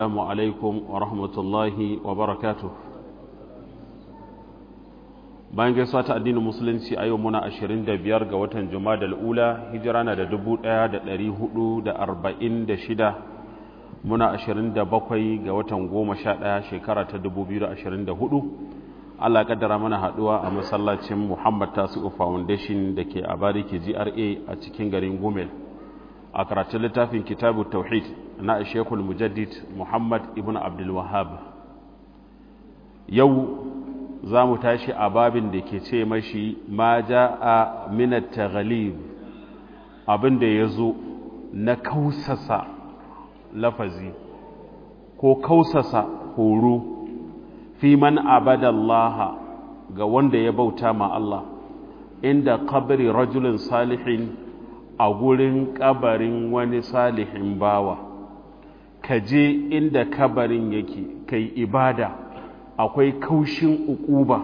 السلام عليكم ورحمة الله وبركاته bayan gaisuwa ta addinin musulunci a yau muna 25 ga watan juma'a ula hijira na da 1446 muna 27 ga watan 11 shekara ta 2024 Allah kaddara mana haduwa a masallacin Muhammad Tasi'u Foundation da ke a Bariki GRA a cikin garin Gumel a karatun littafin Kitabu Tauhid na Sheikhul Mujaddid Muhammad ibn Abdul Wahhab yau za mu tashi a babin da ke ce mashi ma ja'a min at-taghlib abin da yazo na kausasa lafazi ko kausasa horo fi man abadallaha ga wanda ya bauta ma Allah inda kabari rajulin salihin a gurin kabarin wani salihin bawa ka je inda kabarin yake kai ibada akwai kaushin ukuba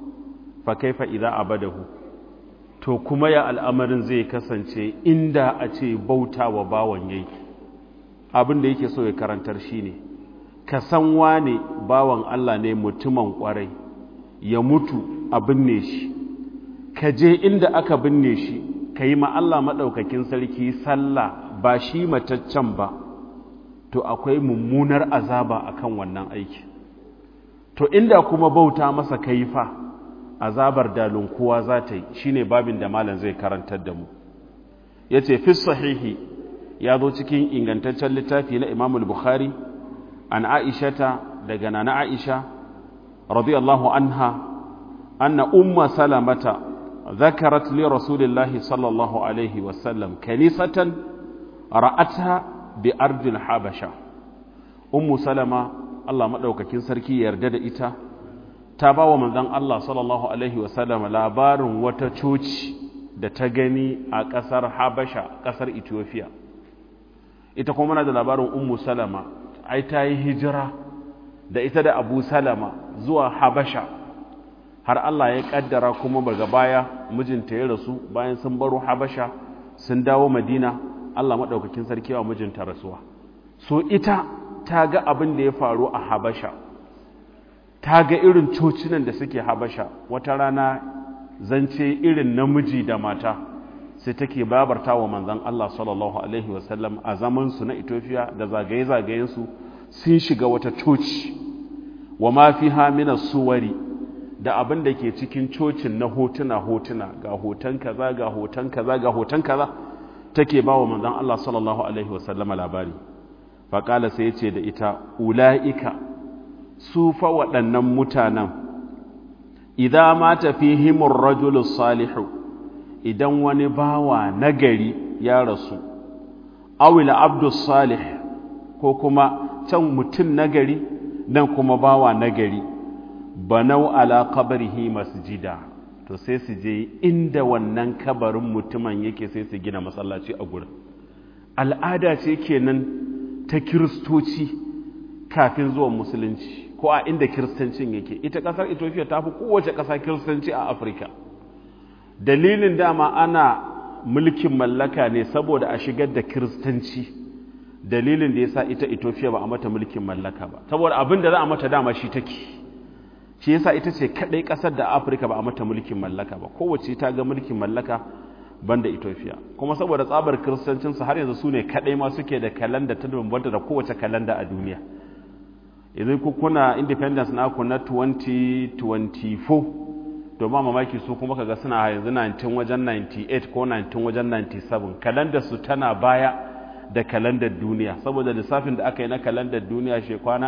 fa kaifa idza abadahu to kuma ya al'amarin zai kasance inda a ce bauta wa bawan yake abin da yake so ya karantar shine ne ka san wane bawan Allah ne mutumin kwarai ya mutu a binne shi ka je inda aka binne shi ka yi Allah maɗaukakin sarki sallah ba shi mataccen ba to akwai mummunar azaba akan wannan aiki to inda kuma bauta masa kaifa azabar dalin kowa za ta yi shine babin da malam zai karantar da mu yace fi sahihi ya zo cikin ingantaccen littafi na Imam Bukhari عن عائشة دقنا عائشة رضي الله عنها أن أم سلمة ذكرت لرسول الله صلى الله عليه وسلم كنيسة رأتها بأرض الحبشة أم سلمة الله مدوك كنسركي يردد إتا تابا ومن ذن الله صلى الله عليه وسلم لابار وتشوش da ta gani a ƙasar habasha ƙasar ethiopia ita kuma na da labarin ummu salama ai ta yi hijira da ita da abu salama zuwa habasha har Allah ya kaddara kuma daga baya mijinta ya rasu bayan sun baro habasha sun dawo madina Allah maɗaukakin sarki wa mijinta rasuwa so ita ta ga abin da ya faru a habasha ta ga irin cocinan da suke habasha wata rana zance irin namiji da mata sai take babarta wa manzan Allah sallallahu Alaihi wasallam a zamansu na Ethiopia da zagaye-zagayensu sun shiga wata coci wa ma fi hamina suwari da abin da ke cikin cocin na hotuna-hotuna ga hoton kaza ga hoton kaza ga hoton kaza take ba wa manzan Allah sallallahu Alaihi wasallam labari faƙala sai ce da ita ula'ika su fa waɗannan mutanen idan ma tafi himun rajulus salihu idan wani bawa nagari ya rasu awila abdus salih ko kuma can mutum nagari nan kuma bawa nagari banau ala qabrihi masjida to sai su je inda wannan kabarin mutumin yake sai su gina masallaci a gurin al'ada ce kenan ta kiristoci kafin zuwan musulunci ko a inda kiristancin yake ita kasar ethiopia ta fi kowace ƙasa kiristanci a afirka dalilin dama ana mulkin mallaka ne saboda a shigar da kiristanci dalilin da ya sa ita ethiopia ba a mata mulkin mallaka ba saboda abin da za a mata dama shi take shi yasa ita ce kadai kasar da afirka ba a mata mulkin mallaka ba kowace ta ga mulkin mallaka banda ethiopia kuma saboda tsabar kiristancinsu har yanzu su ne kadai ma suke da kalanda ta bambanta da kowace kalanda a duniya idan ku kuna independence naku na 2024 to ba mamaki su kuma kaga suna yanzu 19 wajen 98 ko 19 wajen 97 kalandar su tana baya da kalandar duniya saboda lissafin da aka yi na kalandar duniya shi kwana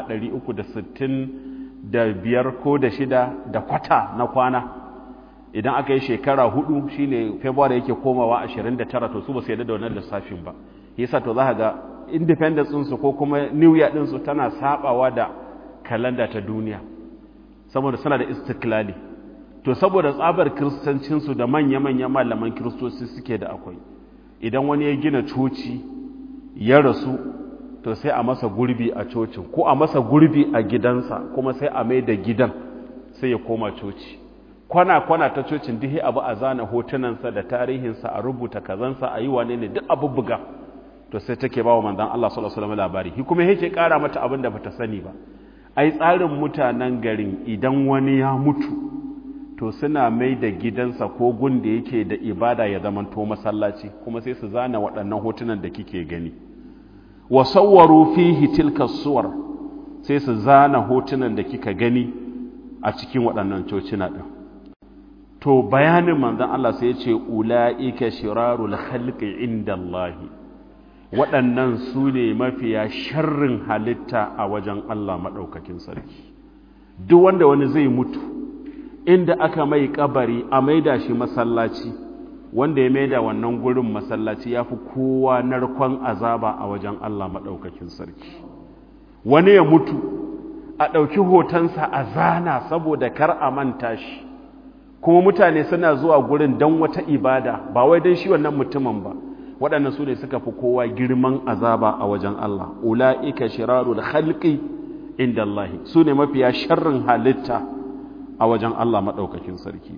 365 ko da shida da kwata na kwana idan aka yi shekara hudu shine february yake komawa 29 to su ba su yadda da wannan lissafin ba yasa to za ka ga independence ɗinsu ko kuma new year ɗinsu tana sabawa da kalanda ta duniya saboda suna da istiklali to saboda tsabar kiristancinsu da manya-manya malaman kiristoci suke da akwai idan wani ya gina coci ya rasu to sai a masa gurbi a cocin ko a masa gurbi a gidansa kuma sai a mai da gidan sai ya koma coci kwana-kwana ta cocin dihe abu a zana hotunansa da tarihinsa a rubuta kazansa a yi wane ne duk abu buga to sai take ba wa manzon Allah sallallahu alaihi wasallam labari shi kuma yake kara mata abin da bata sani ba ai tsarin mutanen garin idan wani ya mutu to suna mai da gidansa ko gun da yake da ibada ya zamanto masallaci kuma sai su zana waɗannan hotunan da kike gani wa sawwaru fihi tilka suwar sai su zana hotunan da kika gani a cikin waɗannan cocina ɗin to bayanin manzon Allah sai ya ce ula'ika shirarul khalqi indallahi waɗannan su ne mafiya sharrin halitta a wajen Allah maɗaukakin sarki duk wanda wani zai mutu inda aka mai kabari a maida shi masallaci wanda ya maida wannan gurin masallaci ya fi kowa narkon azaba a wajen Allah maɗaukakin sarki wani ya mutu a ɗauki hotonsa a zana saboda kar a manta shi kuma mutane suna zuwa gurin don wata ibada ba wai don shi wannan mutumin ba waɗannan su ne suka fi kowa girman azaba a wajen Allah ula'ika shirarul khalqi inda Allah su ne mafiya sharrin halitta a wajen Allah maɗaukakin sarki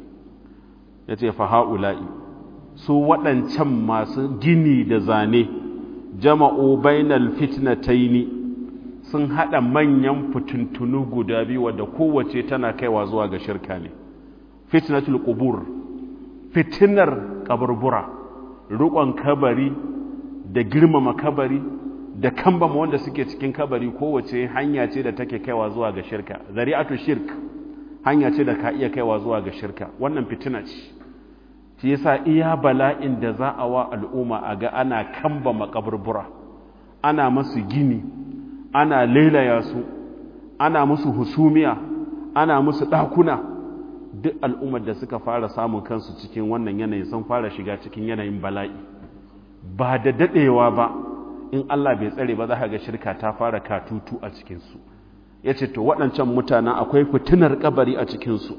ya ce fa ha'ula'i su waɗancan masu gini da zane jama'u bainal fitnataini sun haɗa manyan fitintunu guda biyu wadda kowace tana kaiwa zuwa ga shirka ne fitnatul qubur fitinar kaburbura rukon kabari da girmama kabari da kambama wanda suke cikin kabari kowace hanya ce da take kaiwa zuwa ga shirka zari'atu shirk hanya ce da ka iya kaiwa zuwa ga shirka wannan fitina ce shi yasa iya bala'in da za a wa al'umma a ga ana kambama kaburbura ana masu gini ana lailaya su ana musu husumiya ana musu ɗakuna duk al'ummar da suka fara samun kansu cikin wannan yanayin sun fara shiga cikin yanayin bala'i ba da daɗewa ba in Allah bai tsare ba za ka ga shirka ta fara katutu a cikinsu ya ce to waɗancan mutanen akwai fitinar kabari a cikinsu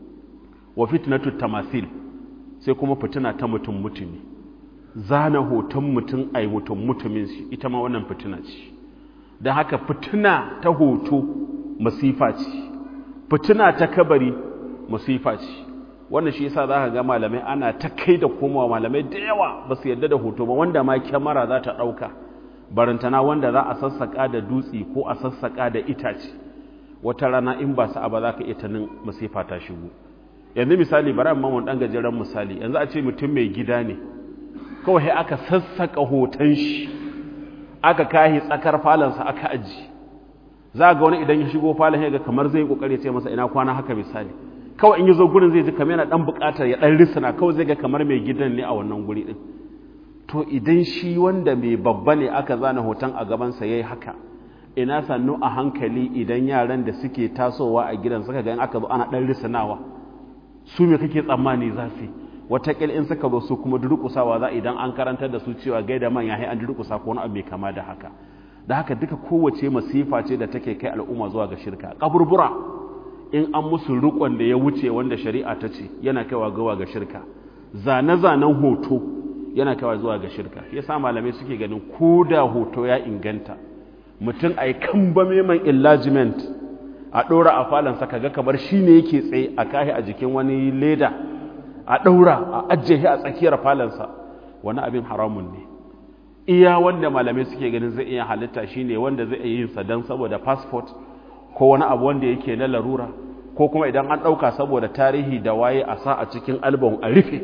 wa fitnatu tamasil sai kuma fitina ta mutum mutumi zana hoton mutum ai mutum mutumin shi ita ma wannan fitina ce don haka fitina ta hoto masifa ce fitina ta kabari masifa ce wannan shi yasa za ka ga malamai ana ta kai da komawa malamai da yawa ba su yarda da hoto ba wanda ma kyamara za ta ɗauka barantana wanda za a sassaƙa da dutse ko a sassaƙa da itace wata rana in ba sa'a ba za ka iya tanin masifa ta shigo yanzu misali bari amma mun dan gajeren misali yanzu a ce mutum mai gida ne kawai aka sassaƙa hoton shi aka kahi tsakar falonsa aka aji za ga wani idan ya shigo falon ya ga kamar zai kokari ce masa ina kwana haka misali kawai in yi zo gurin zai ji kamar yana dan buƙatar ya dan risana kawai zai ga kamar mai gidan ne a wannan guri din to idan shi wanda mai babba ne aka zana hoton a gabansa ya yi haka ina sannu a hankali idan yaran da suke tasowa a gidan suka ga aka zo ana ɗan risanawa su me kake tsammani za su watakil in suka zo su kuma durƙusawa za idan an karantar da su cewa gaida man ya an durƙusa ko wani abu mai kama da haka da haka duka kowace masifa ce da take kai al'umma zuwa ga shirka kaburbura in an musu rukon da ya wuce wanda shari'a ta ce yana kaiwa gawa ga shirka zane-zanen hoto yana kawai zuwa ga shirka ya sa malamai suke ganin ko da hoto ya inganta mutum a yi kambame man enlargement a ɗora a falonsa kaga kamar shi ne yake tsaye a kahi a jikin wani leda a ɗaura a ajiye a tsakiyar falonsa wani abin haramun ne iya wanda malamai suke ganin zai iya halitta shi ne wanda zai iya yin sa don saboda passport ko wani abu wanda yake na larura ko kuma idan an ɗauka saboda tarihi da waye a sa a cikin album a rufe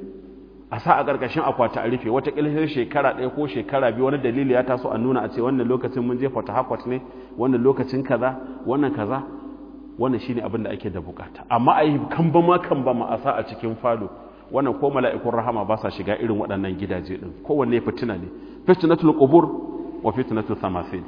a sa a ƙarƙashin akwati a rufe wataƙila sai shekara ɗaya ko shekara biyu wani dalili ya taso a nuna a ce wannan lokacin mun je fata hakwat ne wannan lokacin kaza wannan kaza wannan shine abin da ake da bukata amma a yi kamba ma kamba ma a sa a cikin falo wannan ko mala'ikun rahama ba sa shiga irin waɗannan gidaje ɗin kowanne fitina ne fitnatul qubur wa fitnatul tamathil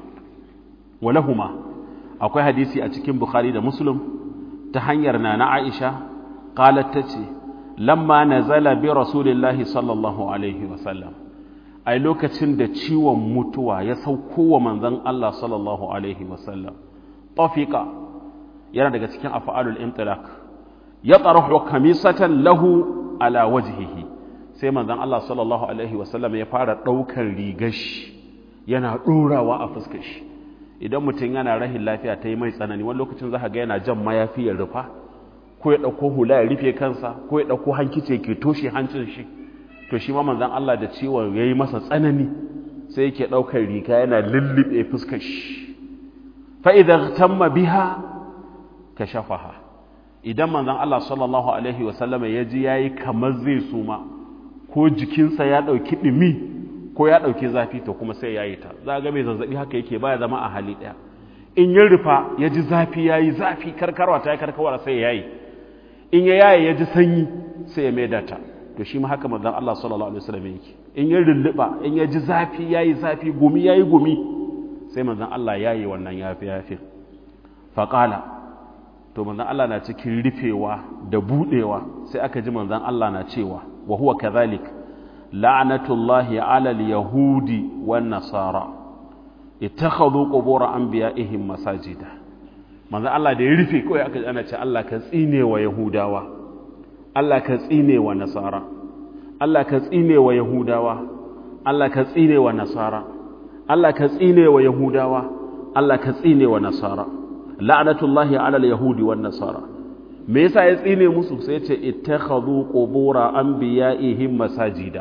wa lahuma akwai hadisi a cikin bukhari da muslim ta hanyar nana aisha qalat tace lamma nazala bi rasulillahi sallallahu alaihi wasallam ai lokacin da ciwon mutuwa ya sauko wa manzon Allah sallallahu alaihi wasallam tafiqa yana daga cikin af'alul imtilaq ya tarahu kamisatan lahu ala wajhihi sai manzon Allah sallallahu alaihi wasallam ya fara daukar rigar shi yana dorawa a fuskar shi idan mutum yana rahin lafiya ta yi mai tsanani wani lokacin za ka ga yana jan mayafi ya rufa ko ya ɗauko hula ya rufe kansa ko ya ɗauko hankice ke toshe hancin shi to shi ma manzan Allah da ciwon ya yi masa tsanani sai yake ɗaukar riga yana lullube fuskar shi fa'idan tamma biha ka shafaha idan manzan Allah sallallahu Alaihi wasallama ya ji ya yi kamar zai suma ko jikinsa ya ɗauki ɗumi ko ya ɗauki zafi to kuma sai ya yi ta za a ga mai zazzaɓi haka yake baya zama a hali ɗaya in ya rufa ya ji zafi ya yi zafi karkarwa ta yi karkarwa sai ya yi in ya yaye ya ji sanyi sai ya maida ta to shi ma haka manzan Allah sallallahu Alaihi wasallam yake in ya rulluɓa in ya ji zafi ya yi zafi gumi ya yi gumi sai manzan Allah ya yi wannan yafi yafi faƙala to manzan Allah na cikin rufewa da buɗewa sai aka ji manzan Allah na cewa wa huwa kadhalik la'natullahi 'ala al-yahudi wan nasara ittakhadhu qubur anbiya'ihim masajida manzan Allah da ya rufe kawai aka ana ce Allah ka tsine wa yahudawa Allah ka tsine wa nasara Allah ka tsine wa yahudawa Allah ka tsine wa nasara Allah ka tsine wa yahudawa Allah ka tsine wa nasara la'natullahi 'ala al-yahudi wan nasara me yasa ya tsine musu sai ya ce ittakhadhu qubura anbiya'ihim masajida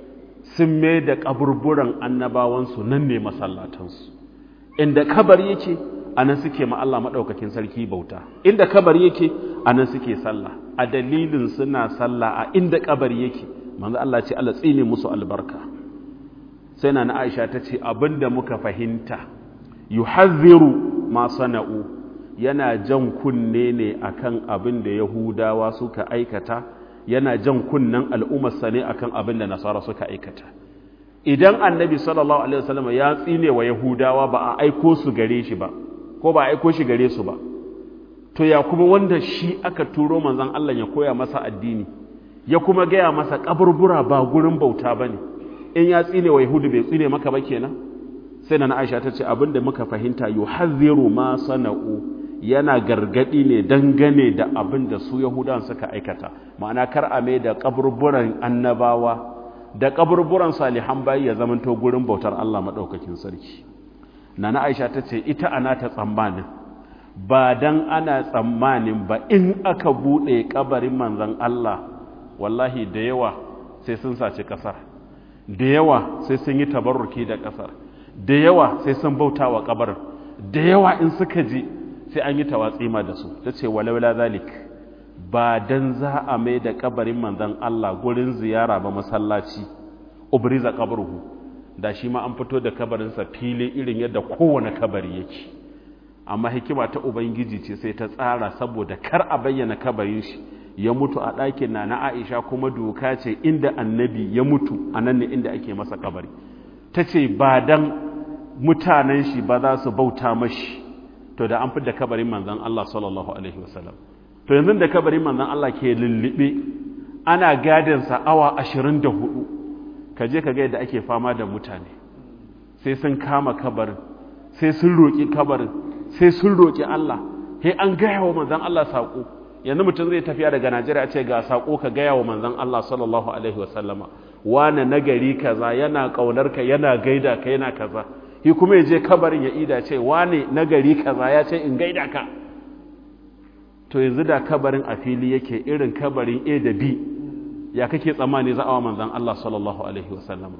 sun mai da kaburburan annabawansu nan ne masallatansu inda kabari yake anan suke ma Allah madaukakin sarki bauta inda kabari yake anan suke sallah a dalilin suna sallah a inda kabari yake manzo Allah ce Allah tsine musu albarka sai na Aisha ta ce abinda muka fahimta yuhadhiru ma sana'u yana jan kunne ne akan abin da Yahudawa suka aikata yana jan kunnen al'ummarsa ne akan abin da Nasara suka aikata idan annabi sallallahu alaihi wasallam ya tsine wa Yahudawa ba a aiko su gare shi ba ko ba a aiko shi gare su ba to ya kuma wanda shi aka turo manzon Allah ya koya masa addini ya kuma gaya masa kaburbura ba gurin bauta bane in ya tsine wa Yahudu bai tsine maka ba kenan sai na Aisha ta ce abinda muka fahimta yuhadhiru ma sana'u yana gargadi ne dangane da abin da su Yahudan suka aikata ma'ana kar a mai da kaburburan annabawa da kaburburan salihan bayi ya zamanto gurin bautar Allah madaukakin sarki nana Aisha ta ce ita ana ta tsammanin ba dan ana tsammanin ba in aka bude kabarin manzon Allah wallahi da yawa sai sun saci kasar da yawa sai sun yi tabarruki da kasar da yawa sai sun bauta wa kabarin da yawa in suka ji sai an yi tawatsima da su ta ce walawala zalik ba dan za a mai da kabarin manzon Allah gurin ziyara ba masallaci ubriza qabruhu da shi ma an fito da kabarinsa fili irin yadda kowane kabari yake amma hikima ta ubangiji ce sai ta tsara saboda kar a bayyana kabarin shi ya mutu a ɗakin na na Aisha kuma doka ce inda annabi ya mutu a nan ne inda ake masa kabari ta ce ba dan mutanen shi ba za su bauta mashi to da an da kabarin manzan Allah sallallahu alaihi wasallam to yanzu da kabarin manzan Allah ke lullube ana gadinsa awa ashirin da hudu ka je ka ga yadda ake fama da mutane sai sun kama kabarin sai sun roƙi kabarin sai sun roƙi Allah sai an gaya wa manzan Allah saƙo yanzu mutum zai tafiya daga Najeriya ce ga saƙo ka gaya wa manzan Allah sallallahu alaihi wasallama wane nagari kaza yana ƙaunar ka yana gaida ka yana kaza shi kuma ya je kabarin ya ida ce wane nagari kaza ya ce in gaida ka to yanzu da kabarin a fili yake irin kabarin A da B ya kake tsammani za a wa manzan Allah sallallahu alaihi wasallam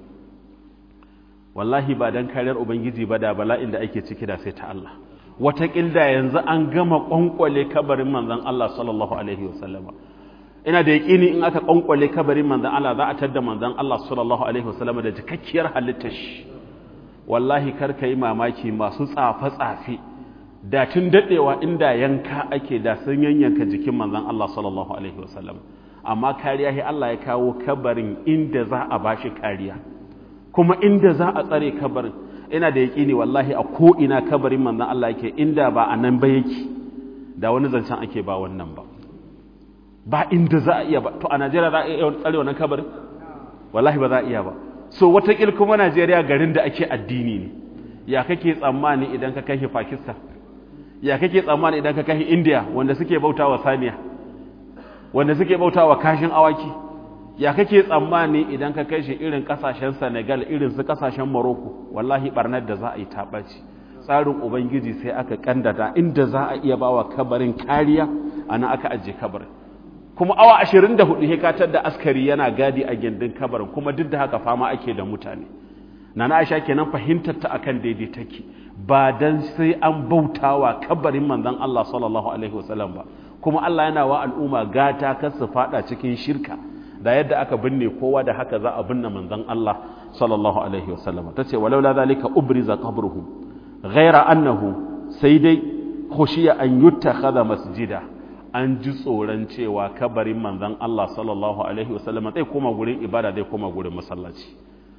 wallahi ba dan kariyar ubangiji ba da bala'in da ake ciki da sai ta Allah wataƙilda yanzu an gama ƙwanƙwale kabarin manzan Allah sallallahu alaihi wasallam ina da yaƙini in aka ƙwanƙwale kabarin manzan Allah za a tadda manzan Allah sallallahu alaihi wasallam da jikakkiyar halittar shi wallahi kar ka yi mamaki masu tsafe-tsafe da tun daɗewa inda yanka ake da sun yanyanka jikin manzan Allah sallallahu alaihi wasallam amma kariya sai Allah ya kawo kabarin inda za a bashi kariya kuma inda za a tsare kabarin ina da yaƙini wallahi a ko ina kabarin manzan Allah yake inda ba a nan ba yake da wani zancen ake ba wannan ba ba inda za a iya ba to a Najeriya za a iya tsare wannan kabarin wallahi ba za a iya ba so watakil kuma Najeriya garin da ake addini ne ya kake tsammani idan ka kai Pakistan ya kake tsammani idan ka kai India wanda suke bautawa saniya wanda suke bautawa kashin awaki ya kake tsammani idan ka kai shi irin kasashen Senegal irin su kasashen Morocco wallahi barnar da za a yi tabaci tsarin ubangiji sai aka kandada inda za a iya bawa kabarin kariya ana aka ajiye kabarin kuma awa ashirin da hudu hekatar da askari yana gadi a gindin kabarin kuma duk da haka fama ake da mutane nana aisha kenan fahimtar ta akan daidai take ba dan sai an bautawa kabarin manzon Allah sallallahu alaihi wasallam ba kuma Allah yana wa al'umma gata kar su fada cikin shirka da yadda aka binne kowa da haka za a binne manzon Allah sallallahu alaihi wasallam tace walaula zalika ubriza qabruhu ghaira annahu sai dai khushiya an yuttakhadha masjida an ji tsoron cewa kabarin manzon Allah sallallahu alaihi wasallam zai koma gurin ibada zai koma gurin masallaci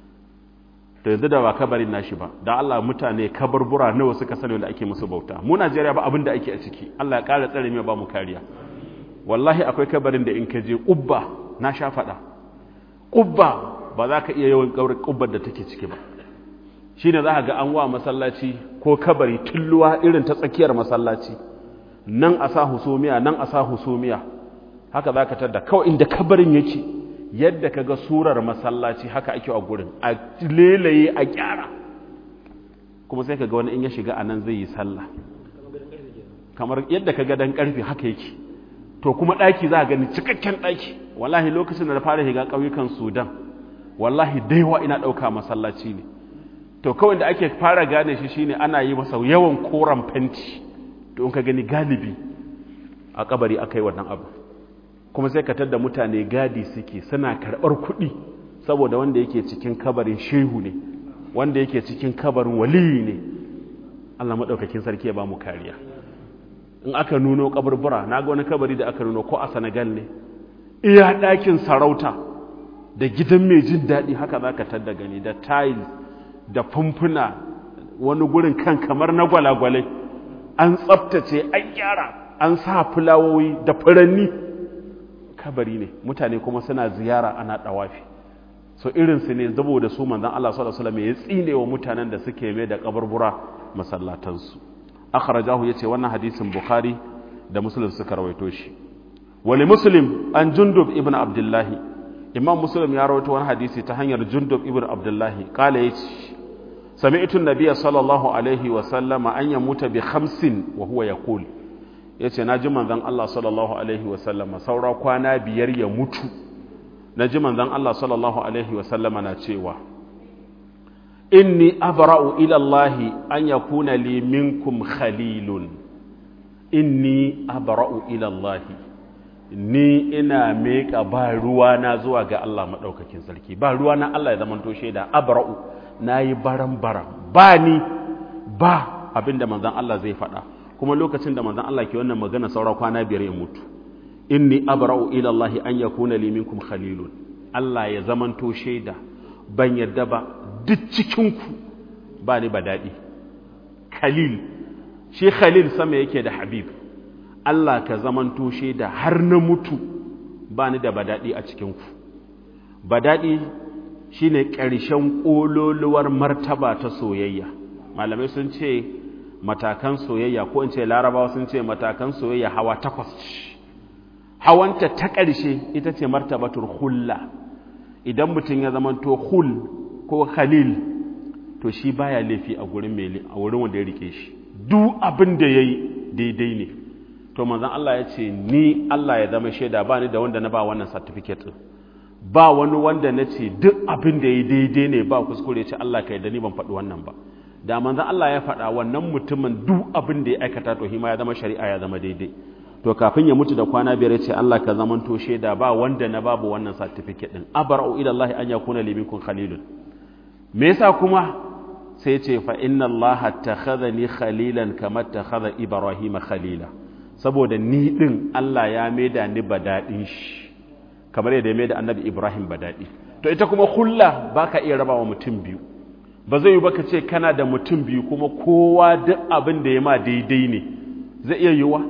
to yanzu da ba kabarin nashi ba da Allah mutane kabarbura nawa suka sani wanda ake musu bauta mu Najeriya ba abin da ake a ciki Allah ya ƙara tsare mai ba mu kariya wallahi akwai kabarin da in ka je ƙubba na sha faɗa ƙubba ba za ka iya yawan ƙaurar ƙubbar da take ciki ba shi ne za ka ga an wa masallaci ko kabari tulluwa irin ta tsakiyar masallaci nan a sa husumiya nan a sa husumiya haka za ka tadda kawai inda kabarin yake yadda ka ga surar masallaci haka ake a gurin a lelaye a gyara kuma sai ka ga wani in ya shiga a nan zai yi sallah kamar yadda ka ga dan karfe haka yake to kuma ɗaki za a gani cikakken ɗaki wallahi lokacin da na fara shiga ƙauyukan sudan wallahi daiwa ina ɗauka masallaci ne to kawai da ake fara gane shi shine ana yi masa yawan koren fenti to in ka gani galibi a kabari aka yi wannan abu kuma sai ka tadda mutane gadi suke suna karɓar kuɗi saboda wanda yake cikin kabarin shehu ne wanda yake cikin kabarin waliyi ne Allah maɗaukakin sarki ya ba mu kariya in aka nuno kaburbura na ga wani kabari da aka nuno ko a Senegal ne iya ɗakin sarauta da gidan mai jin daɗi haka za ka tadda gani da tiles da fumfuna wani gurin kan kamar na gwalagwalai an tsaftace an gyara an sa fulawoyi da furanni kabari ne mutane kuma suna ziyara ana dawafi so irinsu ne zabo da su manzan Allah sallallahu alaihi wasallam ya tsine wa mutanen da suke mai da kaburbura masallatansu akhrajahu yace wannan hadisin bukhari da muslim suka rawaito shi wali muslim an jundub ibn abdullah imam muslim ya rawaito wani hadisi ta hanyar jundub ibn abdullah kala yace sami'tu an-nabiy sallallahu alaihi wasallam an yamuta bi khamsin wa huwa yaqul ya ce na ji manzan Allah sallallahu Alaihi wasallama saura kwana biyar ya mutu na ji manzan Allah sallallahu Alaihi wasallama na cewa inni abra'u ilallahi an ya kuna li minkum khalilun inni abra'u ilallahi ni ina meka ba ruwa na zuwa ga Allah maɗaukakin sarki ba ruwa na Allah ya zamanto shaida abra'u na yi baran-baran ba ni ba abinda manzan Allah zai faɗa kuma lokacin da manzon Allah ke wannan magana saura kwana biyar ya mutu inni abra'u ila Allah an yakuna li minkum khalilun Allah ya zamanto shaida ban yadda ba duk cikin ku ba ni ba dadi khalil shi khalil sama yake da habib Allah ka zamanto shaida har na mutu ba ni da badadi a cikin ku badadi shine ƙarshen ƙololuwar martaba ta soyayya malamai sun ce matakan soyayya ko in ce larabawa sun ce matakan soyayya hawa takwas hawanta ta ƙarshe ita ce martabatul hulla idan mutum ya zama to hul ko khalil to shi baya laifi a gurin mai a wurin wanda ya rike shi duk abin da yayi daidai ne to manzon Allah ya ce ni Allah ya zama shaida ba ni da wanda na ba wannan certificate din ba wani wanda na ce duk abin da yayi daidai ne ba kuskure ce Allah ka yarda ni ban faɗi wannan ba da manzan Allah ya faɗa wannan mutumin duk abin da ya aikata to hima ya zama shari'a ya zama daidai to kafin ya mutu da kwana biyar ce Allah ka zaman to shaida ba wanda na babu wannan certificate din abara'u ila Allah an yakuna li minkum khalilun me yasa kuma sai ce fa inna Allah takhadhani khalilan kama takhadha Ibrahim khalila saboda ni din Allah ya maida ni badadin shi kamar yadda ya maida annabi Ibrahim badadi to ita kuma hulla baka iya rabawa mutum biyu ba zai yi baka ce kana da mutum biyu kuma kowa duk abin da ya ma daidai ne zai iya yiwa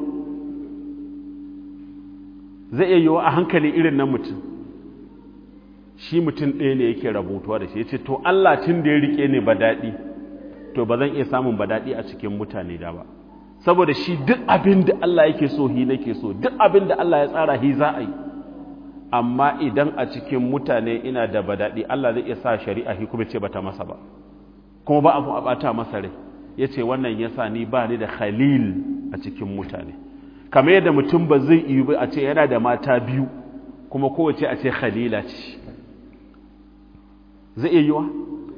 zai iya yiwa a hankali irin na mutum shi mutum ɗaya ne yake rabutuwa da shi ya ce to Allah tun da ya rike ne ba daɗi to ba zan iya samun ba daɗi a cikin mutane da ba saboda shi duk abin da Allah yake so hi nake so duk abin da Allah ya tsara hi za a yi amma idan a cikin mutane ina da badaɗi Allah zai iya sa shari'a hi kuma ce bata masa ba kuma ba abu a bata masa rai ya ce wannan ya sa ni ba ni da khalil a cikin mutane kamar yadda mutum ba zai iya ba a ce yana da mata biyu kuma kowace a ce khalila ce zai iya yiwa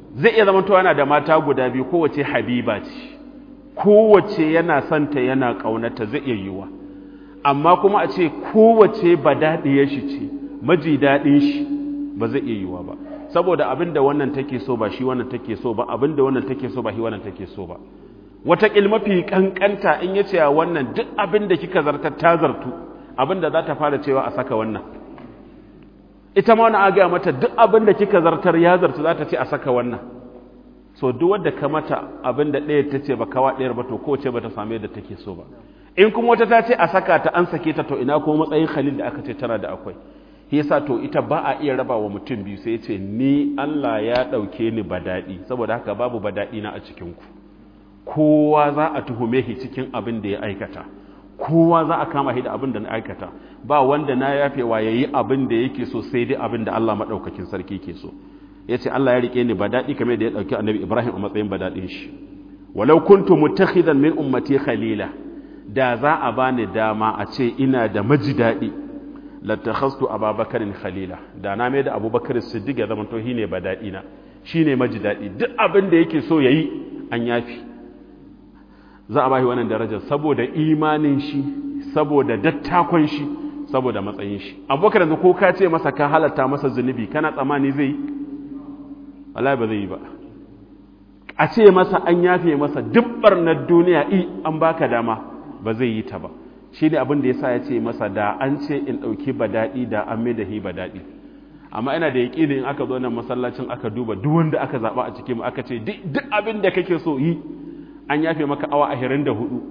zai iya zama yana da mata guda biyu kowace habiba ce kowace yana santa yana ƙaunata zai iya yiwa amma kuma a ce kowace ba daɗiyar shi ce maji daɗin shi ba zai iya yiwa ba saboda abin da wannan take so ba shi wannan take so ba abin da wannan take so ba shi wannan take so ba wataƙil mafi ƙanƙanta in ya ce a wannan duk abin da kika zartar ta zartu abin da za ta fara cewa a saka wannan ita ma wani agaya mata duk abin da kika zartar ya zartu za ta ce a saka wannan so duk wadda ka mata abin da ɗaya ta ce ba kawa ɗayar ba to kowace ba ta same yadda take so ba in kuma wata ta ce a saka ta an sake ta to ina kuma matsayin khalil da aka ce tana da akwai yasa to ita ba a iya raba wa mutum biyu sai ce ni Allah ya ɗauke ni daɗi saboda haka babu daɗi na a cikinku kowa za a tuhume shi cikin abin da ya aikata kowa za a kama shi da abin da na aikata ba wanda na yafewa ya yi abin da yake so sai dai abin da Allah maɗaukakin sarki ke so ya ce Allah ya riƙe ni daɗi kamar da ya ɗauki annabi Ibrahim a matsayin daɗin shi walau kuntu mutakhidan min ummati khalila da za a bani dama a ce ina da maji daɗi latakhastu ababakarin khalila da na mai da abubakar siddiq ya zama to shine badadi na shine maji dadi duk abin da yake so yayi an yafi za a bashi wannan darajar saboda imanin shi saboda dattakon shi saboda matsayin shi abubakar yanzu ko ka ce masa ka halatta masa zunubi kana tsamani zai wallahi ba zai yi ba a ce masa an yafe masa dubbar na duniya i an baka dama ba zai yi ta ba shi ne abin da ya sa ya ce masa da an ce in ɗauki ba daɗi da an mai da hi ba daɗi amma ina da yaƙi in aka zo nan masallacin aka duba duk wanda aka zaɓa a cikin aka ce duk abin da kake so yi an yafe maka awa ashirin da hudu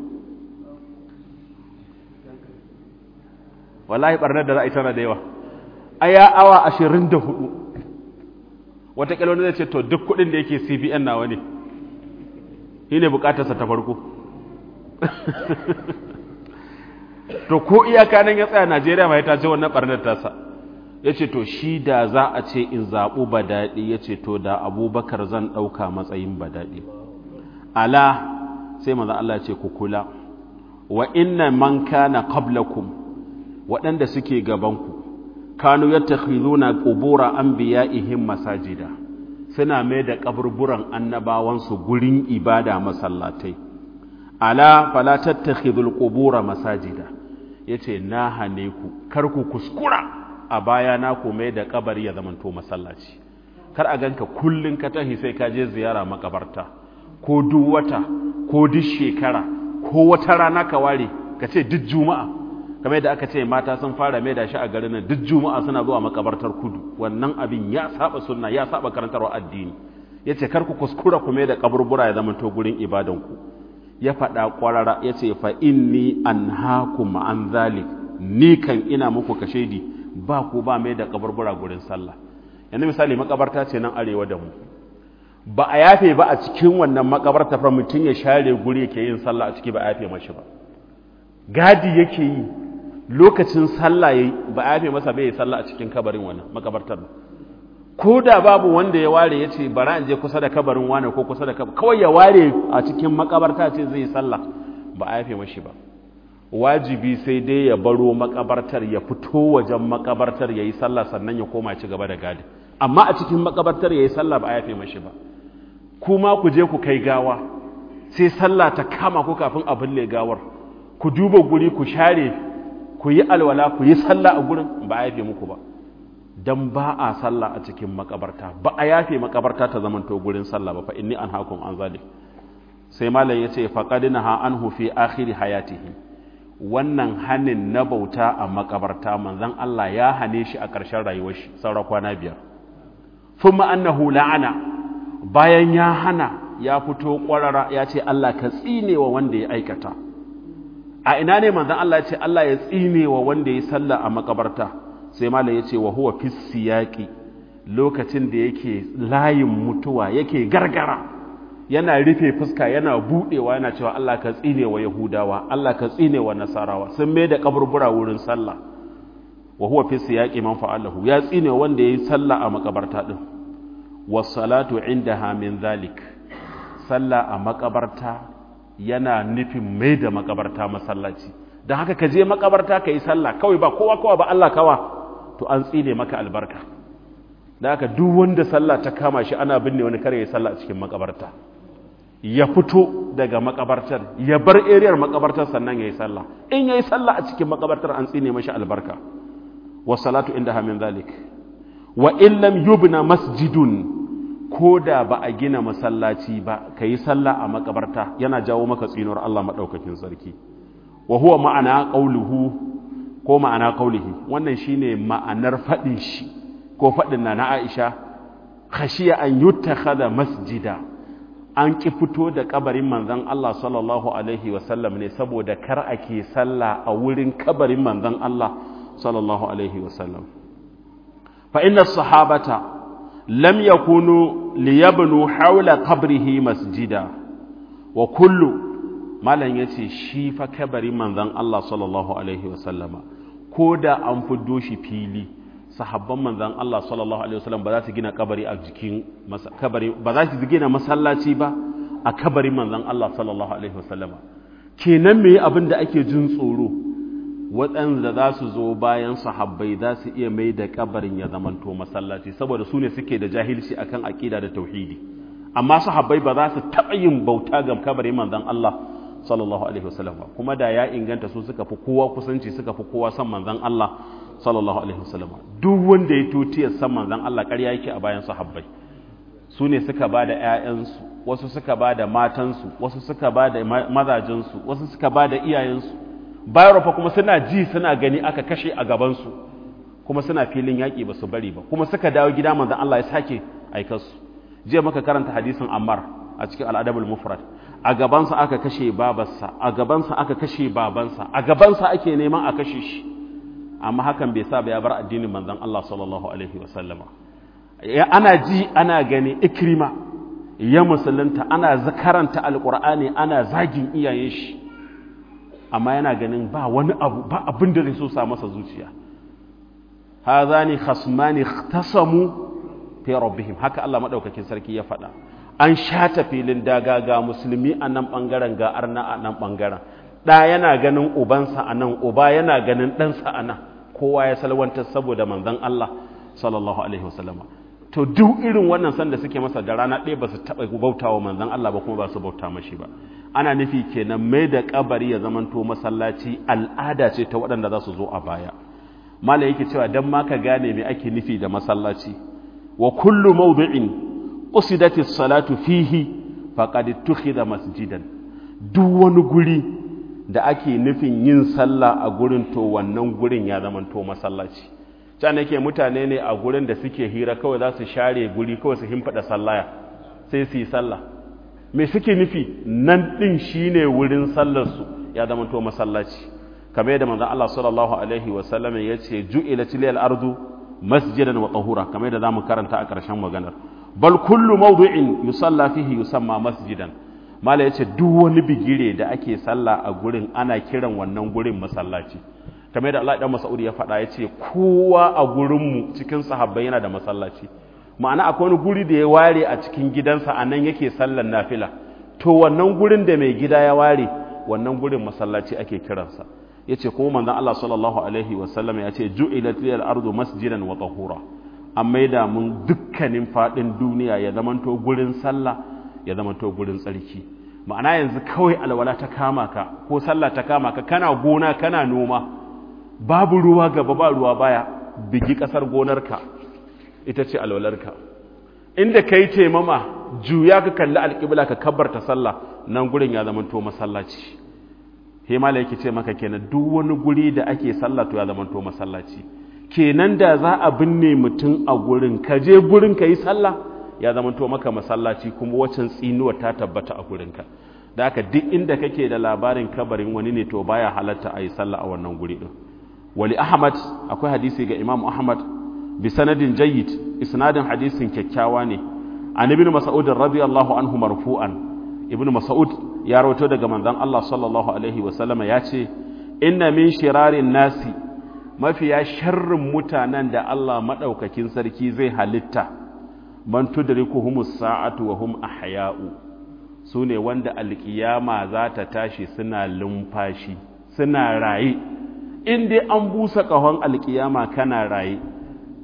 wallahi ɓarnar da za a yi tana da yawa aya awa ashirin da hudu wataƙila wani zai ce to duk kuɗin da yake cbn nawa ne shi ne buƙatarsa ta farko to ko iyaka nan ya tsaya Najeriya mai ta ce wannan barnar tasa ya ce to shi da za a ce in zaɓu ba daɗi ya ce to da abubakar zan ɗauka matsayin ba daɗi ala sai maza Allah ce ku kula wa inna man kana qablakum waɗanda suke gabanku kanu yattakhizuna qubura anbiya'ihim masajida suna mai da kaburburan annabawansu gurin ibada masallatai ala fala tattakhidul qubura masajida yace na hane ku kar ku kuskura a baya na ku mai da kabari ya zamanto masallaci kar a ganka kullun ka tahi sai ka je ziyara makabarta ko duk wata ko duk shekara ko wata rana ka ware ka ce duk juma'a kamar yadda aka ce mata sun fara mai da shi a garin nan duk juma'a suna zuwa makabartar kudu wannan abin ya saba sunna ya saba karantarwa addini yace kar ku kuskura ku mai da kaburbura ya zamanto gurin ibadanku ya faɗa ƙwarara ya ce fa inni an haku ma'an zalik ni kan ina muku kashedi ba ku ba mai da kabarbura gurin sallah yanzu misali makabarta ce nan arewa da mu ba a yafe ba a cikin wannan makabarta fa mutum ya share guri yake yin sallah a ciki ba a yafe mashi ba gadi yake yi lokacin sallah yayi ba a yafe masa bai yi sallah a cikin kabarin wannan makabartar ko da babu wanda ya ware ya ce bara in je kusa da kabarin wane ko kusa da kabarin kawai ya ware a cikin makabarta ce zai sallah ba a yafe mashi ba wajibi sai dai ya baro makabartar ya fito wajen makabartar ya yi sallah sannan ya koma ci gaba da gadi amma a cikin makabartar ya yi sallah ba a yafe mashi ba kuma ku je ku kai gawa sai sallah ta kama ku kafin a binne gawar ku duba guri ku share ku yi alwala ku yi sallah a gurin ba a yafe muku ba dan ba a sallah a cikin makabarta ba a yafe makabarta ta zamanto gurin sallah ba fa inni an hakum an zalik sai malam yace faqad naha anhu fi akhir hayatihi wannan hanin na bauta a makabarta manzon Allah ya hane shi a ƙarshen rayuwar shi saura kwana biyar thumma annahu la'ana bayan ya hana ya fito ƙwarara ya ce Allah ka tsine wa wanda ya aikata a ina ne manzon Allah ya ce Allah ya tsine wa wanda ya sallah a makabarta sai malam ya ce wa huwa fi siyaqi lokacin da yake layin mutuwa yake gargara yana rufe fuska yana budewa yana cewa Allah ka tsine wa yahudawa Allah ka tsine wa nasarawa sun mai da kaburbura wurin sallah wa huwa fi siyaqi man fa'alahu ya tsine wanda yayi sallah a makabarta din was salatu indaha min zalik sallah a makabarta yana nufin mai da makabarta masallaci don haka ka je makabarta ka yi sallah kawai ba kowa kowa ba Allah kawa to an tsine maka albarka da haka duk wanda sallah ta kama shi ana binne wani kare ya sallah a cikin makabarta ya fito daga makabartar ya bar eriyar makabartar sannan ya yi sallah in ya yi sallah a cikin makabartar an tsine mashi albarka wasalatu inda hamin zalik wa illam yubna masjidun ko da ba a gina masallaci ba ka yi sallah a makabarta yana jawo maka tsinuwar Allah maɗaukakin sarki wa huwa ma'ana ƙauluhu ko ma'ana ƙaulihi wannan shine ma'anar faɗin shi ko faɗin na na Aisha khashiya an yuttakhadha masjida an ki fito da kabarin manzon Allah sallallahu alaihi wasallam ne saboda kar ake sallah a wurin kabarin manzon Allah sallallahu alaihi wasallam fa inna sahabata lam yakunu liyabnu hawla qabrihi masjida wa kullu malam yace shi fa kabarin manzon Allah sallallahu alaihi wasallama ko da an fiddo shi fili sahabban manzan Allah sallallahu alaihi wasallam ba za su gina kabari a jikin kabari ba za su gina masallaci ba a kabarin manzan Allah sallallahu alaihi wasallam kenan me abin da ake jin tsoro waɗanda za su zo bayan sahabbai za su iya mai da kabarin ya zamanto masallaci saboda su ne suke da jahilci akan aqida da tauhidi amma sahabbai ba za su taɓa yin bauta ga kabarin manzan Allah sallallahu alaihi wasallam kuma da ya inganta su suka fi kowa kusanci suka fi kowa son manzan Allah sallallahu alaihi wasallam duk wanda ya tutiyar san manzon Allah ƙarya yake a bayan sahabbai su ne suka ba da ƴaƴansu wasu suka ba da matansu wasu suka ba da mazajensu wasu suka ba da iyayensu bayarwa fa kuma suna ji suna gani aka kashe a gabansu kuma suna filin yaƙi ba su bari ba kuma suka dawo gida manzon Allah ya sake aikarsu jiya muka karanta hadisin Ammar a cikin al'adabul mufrad a gabansa aka kashe babarsa a gabansa aka kashe babansa a gabansa ake neman a kashe shi amma hakan bai sa ba ya bar addinin manzon Allah sallallahu alaihi wasallama ana ji ana gani ikrima ya musulunta ana zakaranta alqur'ani ana zagin iyayen shi amma yana ganin ba wani abu ba abin da zai so sa masa zuciya hadhani khasmani ikhtasamu fi rabbihim haka Allah madaukakin sarki ya faɗa an shata filin daga ga musulmi a nan bangaren ga arna a nan bangaren ɗa yana ganin ubansa a nan uba yana ganin ɗansa a nan kowa ya salwantar saboda manzon Allah sallallahu alaihi wasallama to duk irin wannan sanda suke masa da rana ɗaya ba su taɓa bautawa manzon Allah ba kuma ba su bauta mashi ba ana nufi kenan mai da kabari ya zamanto masallaci al'ada ce ta waɗanda za su zo a baya mala yake cewa dan ma ka gane me ake nufi da masallaci wa kullu mawdi'in usidati salatu fihi faqad tukhidha masjidan duk wani guri da ake nufin yin sallah a gurin to wannan gurin ya zama to masallaci can yake mutane ne a gurin da suke hira kawai za su share guri kawai su himfada sallaya sai su yi sallah me suke nufi nan din shine wurin sallar su ya zama to masallaci kamar yadda manzon Allah sallallahu alaihi wa sallam ya ce ju'ilat lil ardu masjidan wa tahura kamar yadda zamu karanta a ƙarshen maganar bal kullu mawdu'in yusalla fihi yusamma masjidan mala yace duk wani bigire da ake sallah a gurin ana kiran wannan gurin masallaci kamar da Allah dan Mas'ud ya faɗa yace kowa a gurin mu cikin sahabbai yana da masallaci ma'ana akwai wani guri da ya ware a cikin gidansa anan yake sallar nafila to wannan gurin da mai gida ya ware wannan gurin masallaci ake kiransa yace kuma manzon Allah sallallahu alaihi wasallam ya ce ju'ilat lil ardu masjidan wa tahura an maida mun dukkanin fadin duniya ya zamanto gurin sallah ya zamanto gurin tsarki ma'ana yanzu kawai alwala ta kama ka ko sallah ta kama ka kana gona kana noma babu ruwa gaba ba ruwa baya bigi kasar gonarka ita ce alwalarka inda kai taimama juya ka kalli alƙibla ka kabbarta sallah nan gurin ya zamanto masallaci himala yake ce maka kenan duk wani guri da ake sallah to ya zamanto masallaci kenan da za a binne mutum a gurin ka je gurin ka yi sallah ya zamanto maka masallaci kuma wacan tsinuwa ta tabbata a gurinka da haka duk inda kake da labarin kabarin wani ne to baya halatta a yi sallah a wannan guri din wali ahmad akwai hadisi ga imam ahmad bi sanadin jayyid isnadin hadisin kyakkyawa ne an ibn mas'ud radiyallahu anhu marfu'an ibn mas'ud ya rawaito daga manzon Allah sallallahu alaihi wa sallama ya ce inna min shirarin nasi mafiya sharrin mutanen da Allah madaukakin sarki zai halitta man tudrikuhumus sa'atu wa hum ahya'u sune wanda alkiyama za ta tashi suna lumfashi suna raye in dai an busa kahon alkiyama kana raye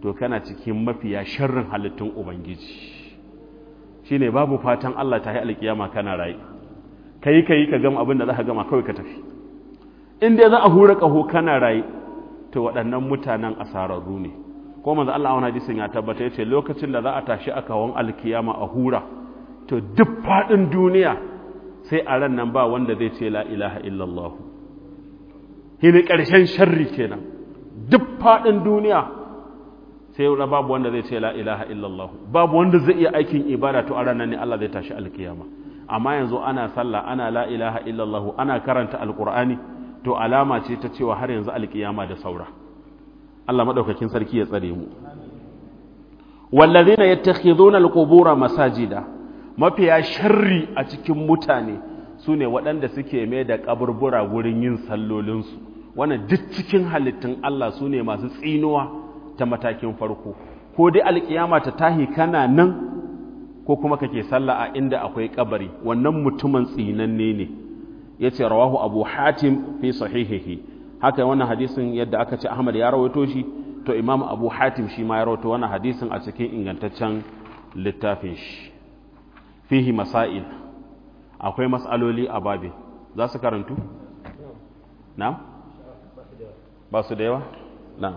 to kana cikin mafiya sharrin halittun ubangiji shine babu fatan Allah ta yi alkiyama kana rayu kai kai ka gama abin da za ka gama kawai ka tafi in dai za a hura kaho kana rayu to waɗannan mutanen asararru ne ko manzo Allah a wani hadisin ya tabbata yace lokacin da za a tashi a kawon alkiyama a hura to duk faɗin duniya sai a ran nan ba wanda zai ce la ilaha illallah hini ƙarshen sharri kenan duk faɗin duniya sai yau babu wanda zai ce la ilaha illallah babu wanda zai iya aikin ibada to a ran nan ne Allah zai tashi alkiyama amma yanzu ana sallah ana la ilaha illallah ana karanta alqur'ani to alama ce ta cewa har yanzu alkiyama da saura Allah madaukakin sarki ya tsare mu wallazina yattakhiduna alqubura masajida mafiya sharri a cikin mutane sune waɗanda suke mai da kaburbura gurin yin sallolinsu wannan duk cikin halittun Allah sune masu tsinuwa ta matakin farko ko dai alkiyama ta tahi kana nan ko kuma kake sallah a inda akwai kabari wannan mutumin tsinanne ne yace rawahu abu hatim fi sahihihi haka wannan hadisin yadda aka ce ahmad ya rawaito shi to imam abu hatim shi ma ya rawaito wannan hadisin a cikin ingantaccen littafin shi fihi masail akwai mas'aloli a babi za su karantu na'am ba su da yawa na'am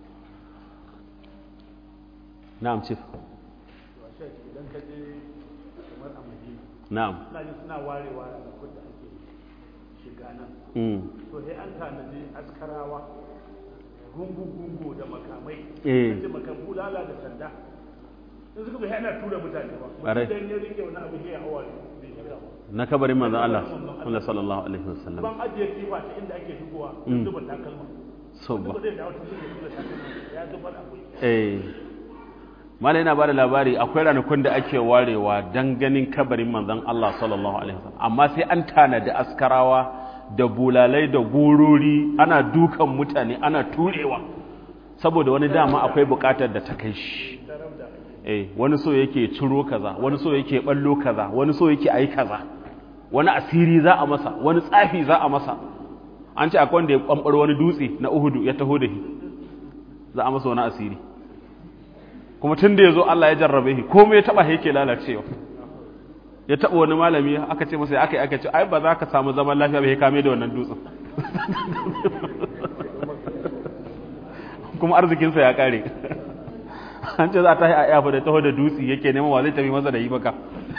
na'am chief idan ka je kamar a madina na'am ina jin suna warewa da kudda ake shiga nan mm. to sai an tanadi askarawa gungu-gungu da makamai Eh. kace makan bulala da sanda in suka bai ana tura mutane ba Ƙwarai. mutum ya rike wani abu sai ya hawa bai shiga ba na kabarin manzon Allah Allah sallallahu alaihi wasallam ban ajiye kifa ta inda ake shigowa Mm. zuba takalma so wanda ba ba zai dawo ta zuba takalma ya zubar akwai eh mala yana bada labari akwai ranakun da ake warewa dan ganin kabarin manzon Allah sallallahu alaihi wasallam amma sai an tanadi askarawa da bulalai da gurori ana dukan mutane ana turewa saboda wani dama akwai bukatar da ta kai shi eh wani so yake ciro kaza wani so yake ballo kaza wani so yake ayi kaza wani asiri za a masa wani tsafi za a masa an ce akwai wanda ya kwambar wani dutse na Uhudu ya taho da shi za a masa wani asiri kuma tun da ya zo Allah ya jarrabe shi komai ya taba yake lalacewa ya taba wani malami aka ce masa aka yi aka ce ai ba za ka samu zaman lafiya ba ya kame da wannan dutsen kuma arzikinsa ya kare an ce za ta yi a yafa da taho da dutse yake neman wa zai tafi masa da yi baka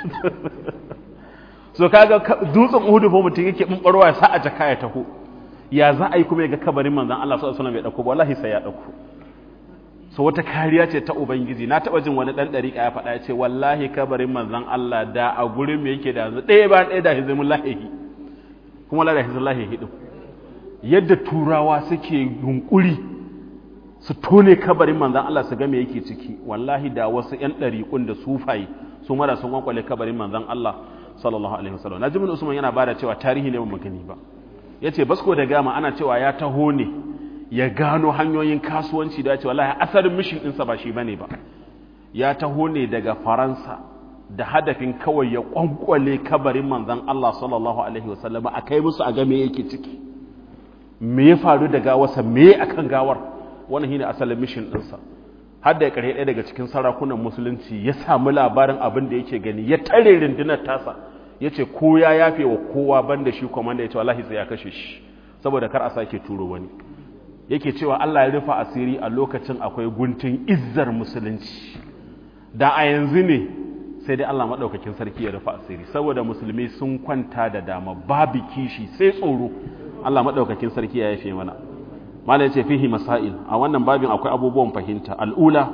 so kaga ka- dutsen uhudu fa mutum yake bumbarwa ya sa a jaka ya taho ya za a yi kuma ya ga kabarin manzon Allah sallallahu alaihi wasallam ya dauko wallahi sai ya dauko so wata kariya ce ta ubangiji na taba jin wani dan dariƙa ya faɗa ya ce wallahi kabarin manzon Allah da a gurin me yake da yanzu ɗaya ba ɗaya da hizmul lahihi kuma la da hizmul lahihi din yadda turawa suke yunkuri su tone kabarin manzon Allah su ga me yake ciki wallahi da wasu ƴan ɗariƙun da sufaye su mara sun kwankwale kabarin manzon Allah sallallahu alaihi wasallam Najibul Usman yana bada cewa tarihi ne ba gani ba yace basko da gama ana cewa ya taho ne ya gano hanyoyin kasuwanci da ya ce wallahi asalin mishin ɗinsa ba shi bane ba ya taho ne daga faransa da hadafin kawai ya kwankwale kabarin manzon Allah sallallahu alaihi wasallam a kai musu a ga me yake ciki me ya faru da gawarsa me akan gawar wannan shine asalin mishin ɗinsa har da ƙarshe ɗaya daga cikin sarakunan musulunci ya samu labarin abin da yake gani ya tare rundunar tasa ya ce ko ya yafe wa kowa banda shi kwamanda ya ce wallahi sai ya kashe shi saboda kar a sake turo wani yake cewa Allah ya rufa asiri a lokacin akwai guntun izzar musulunci da a yanzu ne sai dai Allah maɗaukakin sarki ya rufa asiri saboda musulmi sun kwanta da dama babu kishi sai tsoro Allah maɗaukakin sarki ya yafe mana mala yace fihi masail a wannan babin akwai abubuwan fahimta al'ula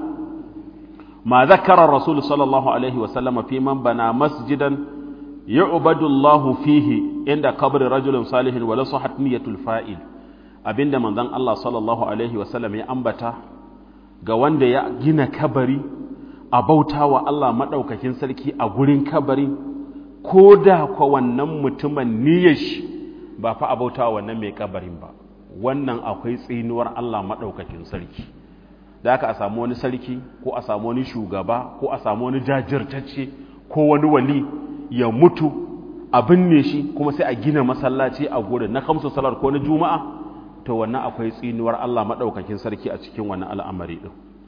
ma zakara rasul sallallahu alaihi wa sallama fi man bana masjidan yu'badu Allah fihi inda qabri rajulin salihin wa la sahat niyatul fa'il abinda manzon Allah sallallahu alaihi wa sallam ya ambata ga wanda ya gina kabari a bautawa Allah madaukakin sarki a gurin kabari ko da kwa wannan mutumin niyyar shi ba fa a bautawa wannan mai kabarin ba wannan akwai tsinuwar Allah maɗaukakin sarki da aka a samu wani sarki ko a samu wani shugaba ko a samu wani jajirtacce ko wani wali ya mutu a binne shi kuma sai a gina masallaci a gurin na kamsu salar ko na juma'a to wannan akwai tsinuwar Allah maɗaukakin sarki a cikin wannan al'amari ɗin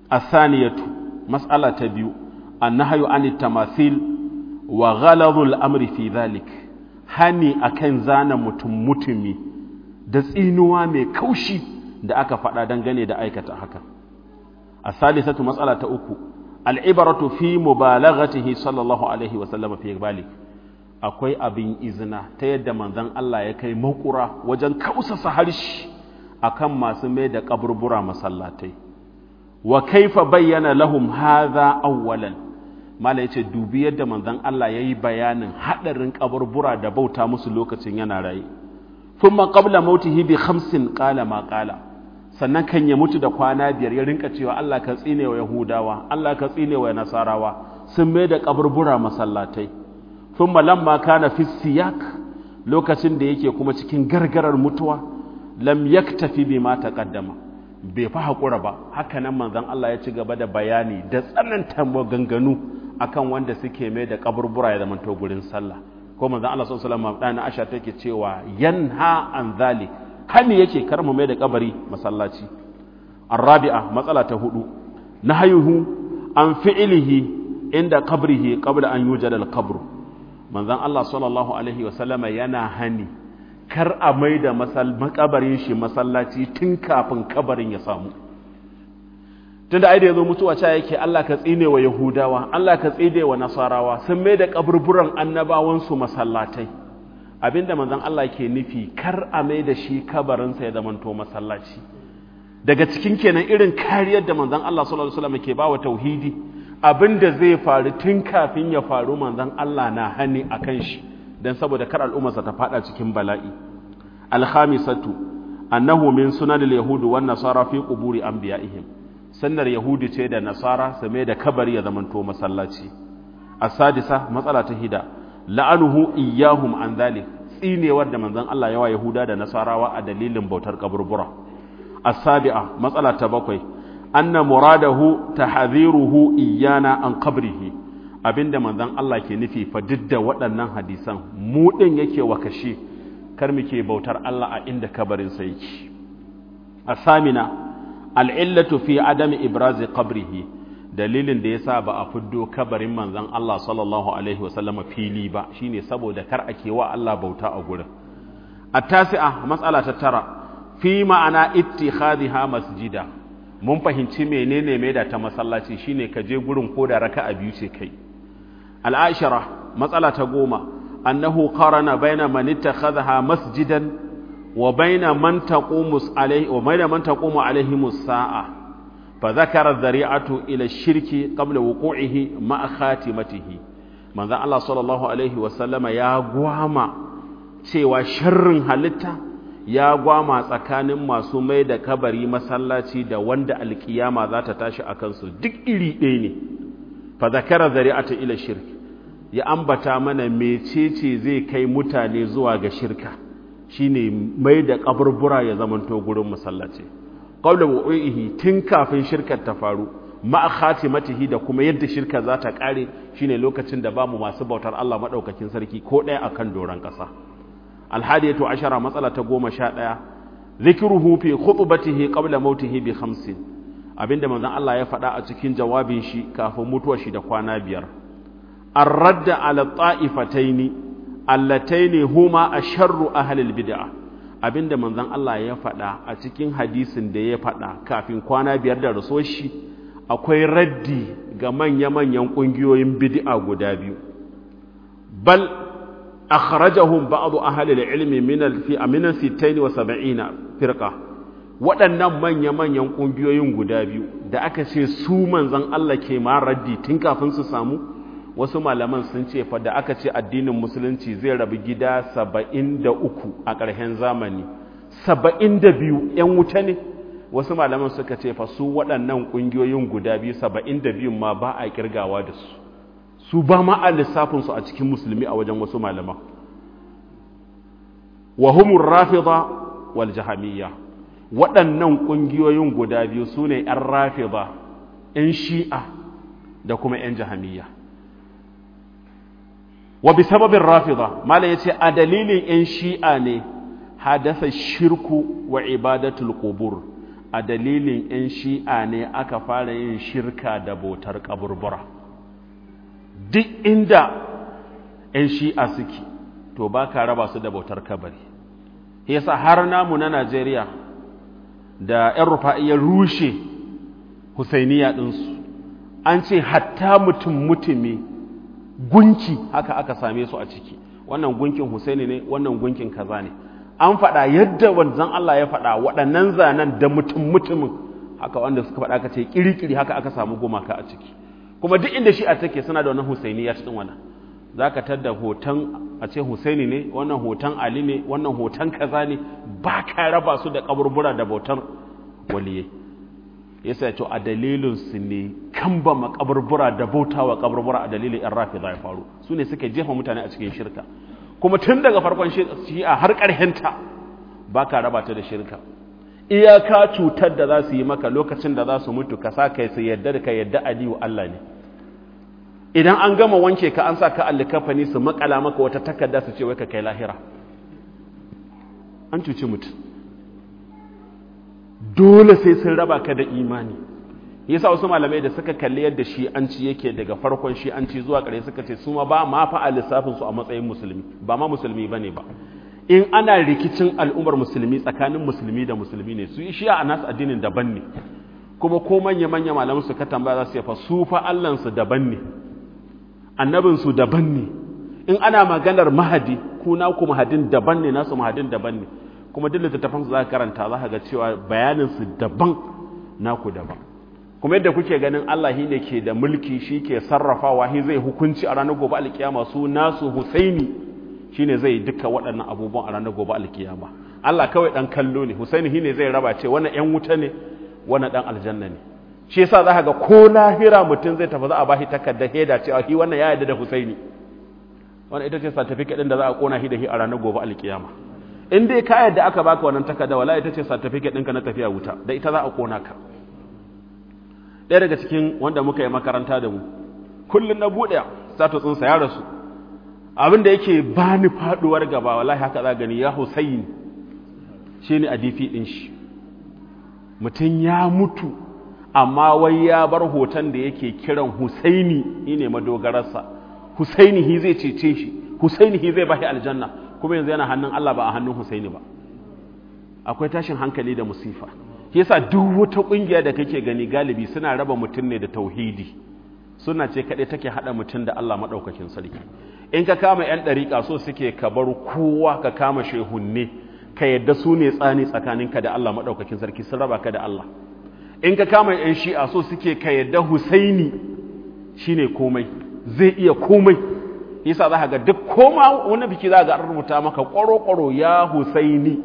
athaniyatu mas'ala ta biyu annahyu anit tamathil wa ghaladul amri fi dhalik hani akan zana mutum mutumi da tsinuwa mai kaushi da aka faɗa dangane da aikata haka الثالثة مسألة أكو العبرة في مبالغته صلى الله عليه وسلم في ذلك akwai abin izina ta yadda manzon Allah ya kai makura wajen kausasa harshe akan masu mai da kaburbura masallatai wa kaifa bayyana lahum hadha awwalan mala yace dubi yadda manzon Allah yayi bayanin hadarin kaburbura da bauta musu lokacin yana raye thumma qabla mautihi bi khamsin qala ma qala sannan kan ya mutu da kwana biyar ya rinka cewa Allah ka tsine wa Yahudawa Allah ka tsine wa Nasarawa sun mai da kaburbura masallatai thumma lamma kana fi siyak lokacin da yake kuma cikin gargarar mutuwa lam yaktafi bima taqaddama bai fa hakura ba haka nan manzon Allah ya ci gaba da bayani da tsananta maganganu akan wanda suke mai da kaburbura ya zamanto gurin sallah ko manzon Allah sallallahu alaihi wasallam dana Aisha take cewa yanha an zalik hani yake kar mu mai da kabari masallaci arabi'a matsala ta hudu nahayuhu an fi'ilihi inda qabrihi qabla an yujada al-qabr manzon Allah sallallahu alaihi wasallama yana hani kar a mai da makabarin shi masallaci tun kafin kabarin ya samu tunda ai da yazo mutuwa cha yake Allah ka tsine wa yahudawa Allah ka tsine wa nasarawa sun mai da kaburburan annabawan su masallatai abinda manzon Allah ke nufi kar a mai da shi kabarinsa ya zamanto masallaci daga cikin kenan irin kariyar da manzon Allah sallallahu alaihi wasallam ke bawa tauhidi abinda zai faru tun kafin ya faru manzon Allah na hani akan shi dan saboda kar al'ummarsa ta fada cikin bala'i al-khamisatu annahu min sunanil yahud wan nasara fi quburi anbiya'ihim sunnar yahudi ce da nasara su mai da kabari ya zamanto masallaci as-sadisa matsala ta hida la'anuhu iyyahum an dhalik tsinewar da manzon Allah yawa Yahuda da Nasarawa a dalilin bautar kaburbura as-sabi'a matsala ta bakwai anna muradahu tahdhiruhu iyana an qabrihi abinda manzon Allah ke nufi fa didda waɗannan hadisan mu din yake wa kashe kar muke bautar Allah a inda kabarin sa yake as-samina al-illatu fi adami ibrazi qabrihi dalilin da yasa ba a fiddo kabarin manzon Allah sallallahu alaihi wasallama fili ba shine saboda kar ake wa Allah bauta a gurin at-tasi'a mas'ala ta tara fi ma'ana ittikhadha masjida mun fahimci menene mai da ta masallaci shine ka je gurin ko da raka'a biyu ce kai al-ashara matsala ta goma annahu qarana baina man ittakhadha masjidan wa baina man taqumu alaihi wa baina man taqumu alaihi as-sa'a فذكر الذريعة إلى الشرك قبل وقوعه مع خاتمته من ذا الله صلى الله عليه وسلم يا gwama cewa sharrin halitta ya gwama tsakanin masu mai da kabari masallaci da wanda alkiyama za ta tashi a kansu duk iri ɗaya ne fa zakara zari'ata ila shirk ya ambata mana mecece zai kai mutane zuwa ga shirka shine mai da kaburbura ya zamanto gurin masallaci qawla wu'ihi tun kafin shirkar ta faru ma khatimatihi da kuma yadda shirka za ta kare shine lokacin da bamu masu bautar Allah madaukakin sarki ko ɗaya akan doran ƙasa alhadiyatu ashara matsala ta goma sha ɗaya zikruhu fi khutbatihi qabla mautihi bi khamsin abinda manzon Allah ya faɗa a cikin jawabin shi kafin mutuwar shi da kwana biyar ar-radda ala ta'ifataini allataini huma asharru ahli al-bid'ah abinda manzon Allah ya faɗa a cikin hadisin da ya faɗa kafin kwana biyar da rasuwar shi akwai raddi ga manya-manyan ƙungiyoyin bid'a guda biyu bal akhrajahum ba'd ahli al-ilmi min al-fi min 76 firqa waɗannan manya-manyan ƙungiyoyin guda biyu da aka ce su manzon Allah ke ma raddi tun kafin su samu wasu malaman sun ce fa da aka ce addinin musulunci zai rabu gida saba'in da uku a ƙarshen zamani saba'in da biyu ‘yan wuta ne wasu malaman suka ce fa su waɗannan ƙungiyoyin guda biyu saba'in da biyun ma ba a ƙirgawa da su su ba ma a lissafinsu a cikin musulmi a wajen wasu malaman wa humur rafida wal jahamiyya waɗannan ƙungiyoyin guda biyu su ne ‘yan rafida ‘yan shi'a da kuma ‘yan jahamiyya wa bi sababin rafida mala yace a dalilin yan shi'a ne hadasa shirku wa ibadatul qubur a dalilin 'yan shi'a ne aka fara yin shirka da bautar kaburbura duk inda 'yan shi'a suke to ba ka raba su da bautar kabari yasa har namu na najeriya da 'yan rufa'i ya rushe husainiya ɗinsu an ce hatta mutum mutumi gunki haka aka same su a ciki wannan gunkin husaini ne wannan gunkin kaza ne an faɗa yadda wanzan Allah ya faɗa waɗannan zanen da mutum mutumin haka wanda suka faɗa ka ce kirikiri haka aka samu gumaka a ciki kuma duk inda shi a take suna da wannan husaini ya cikin wannan za ka tadda hoton a ce husaini ne wannan hoton ali ne wannan hoton kaza ne ba ka raba su da kaburbura da bautar waliyai yasa to a dalilin su ne kan ba makaburbura da bautawa kaburbura a dalilin yan rafi za ya faru su ne suka jefa mutane a cikin shirka kuma tun daga farkon shi'a har ƙarhenta ba ka raba ta da shirka iyaka cutar da za su yi maka lokacin da za su mutu ka sa kai su yadda da ka yadda aliyu Allah ne idan an gama wanke ka an sa ka allikafani su makala maka wata takarda su ce wai ka kai lahira an cuci mutum dole sai sun raba ka da imani yasa wasu malamai da suka kalli yadda shi an ci yake daga farkon shi an ci zuwa ƙarshe suka ce su ma ba ma fa a lissafin su a matsayin musulmi ba ma musulmi bane ba in ana rikicin al'ummar musulmi tsakanin musulmi da musulmi ne su yi shi a nasu addinin daban ne kuma ko manya manya malaman su ka tambaya za su yafa su fa Allah su daban ne annabin su daban ne in ana maganar mahadi ku na ku mahadin daban ne nasu mahadin daban ne kuma duk littattafan su za ka karanta za ka ga cewa bayanin su daban naku daban kuma yadda kuke ganin Allah shi ne ke da mulki shi ke sarrafawa shi zai hukunci a ranar gobe alkiyama su nasu Husaini shine zai duka waɗannan abubuwan a ranar gobe alkiyama Allah kawai dan kallo ne Husaini shine zai raba ce wannan ƴan wuta ne wannan dan aljanna ne shi yasa za ka ga ko lahira mutum zai tafi za a bashi takardar heda cewa shi wannan ya yarda da Husaini wannan ita ce certificate din da za a kona shi da shi a ranar gobe alkiyama in dai ka yarda aka baka wannan takarda wallahi ita ce certificate ɗinka na tafiya wuta da ita za a kona ka ɗaya daga cikin wanda muka yi makaranta da mu kullum na buɗe statutsinsa ya rasu abin da yake ba ni faɗuwar gaba wallahi haka za gani ya husayin shi ne a difi ɗin shi mutum ya mutu amma wai ya bar hoton da yake kiran husaini shi ne madogararsa husaini hi zai cece shi husaini hi zai bashi aljanna kuma yanzu yana hannun allah ba a hannun husaini ba akwai tashin hankali da musifa yasa duk wata kungiya da kake gani galibi suna raba mutum ne da tauhidi suna ce kaɗai take haɗa mutum da Allah maɗaukakin sarki in ka kama 'yan ɗariƙa so suke ka bar kowa ka kama shehunne ka yadda su ne tsani tsakaninka da Allah maɗaukakin sarki sun raba ka da Allah in ka kama 'yan shi'a so suke ka yadda husaini shine komai zai iya komai yasa za ka ga duk koma wani biki za ga an rubuta maka ƙwaro-ƙwaro ya husaini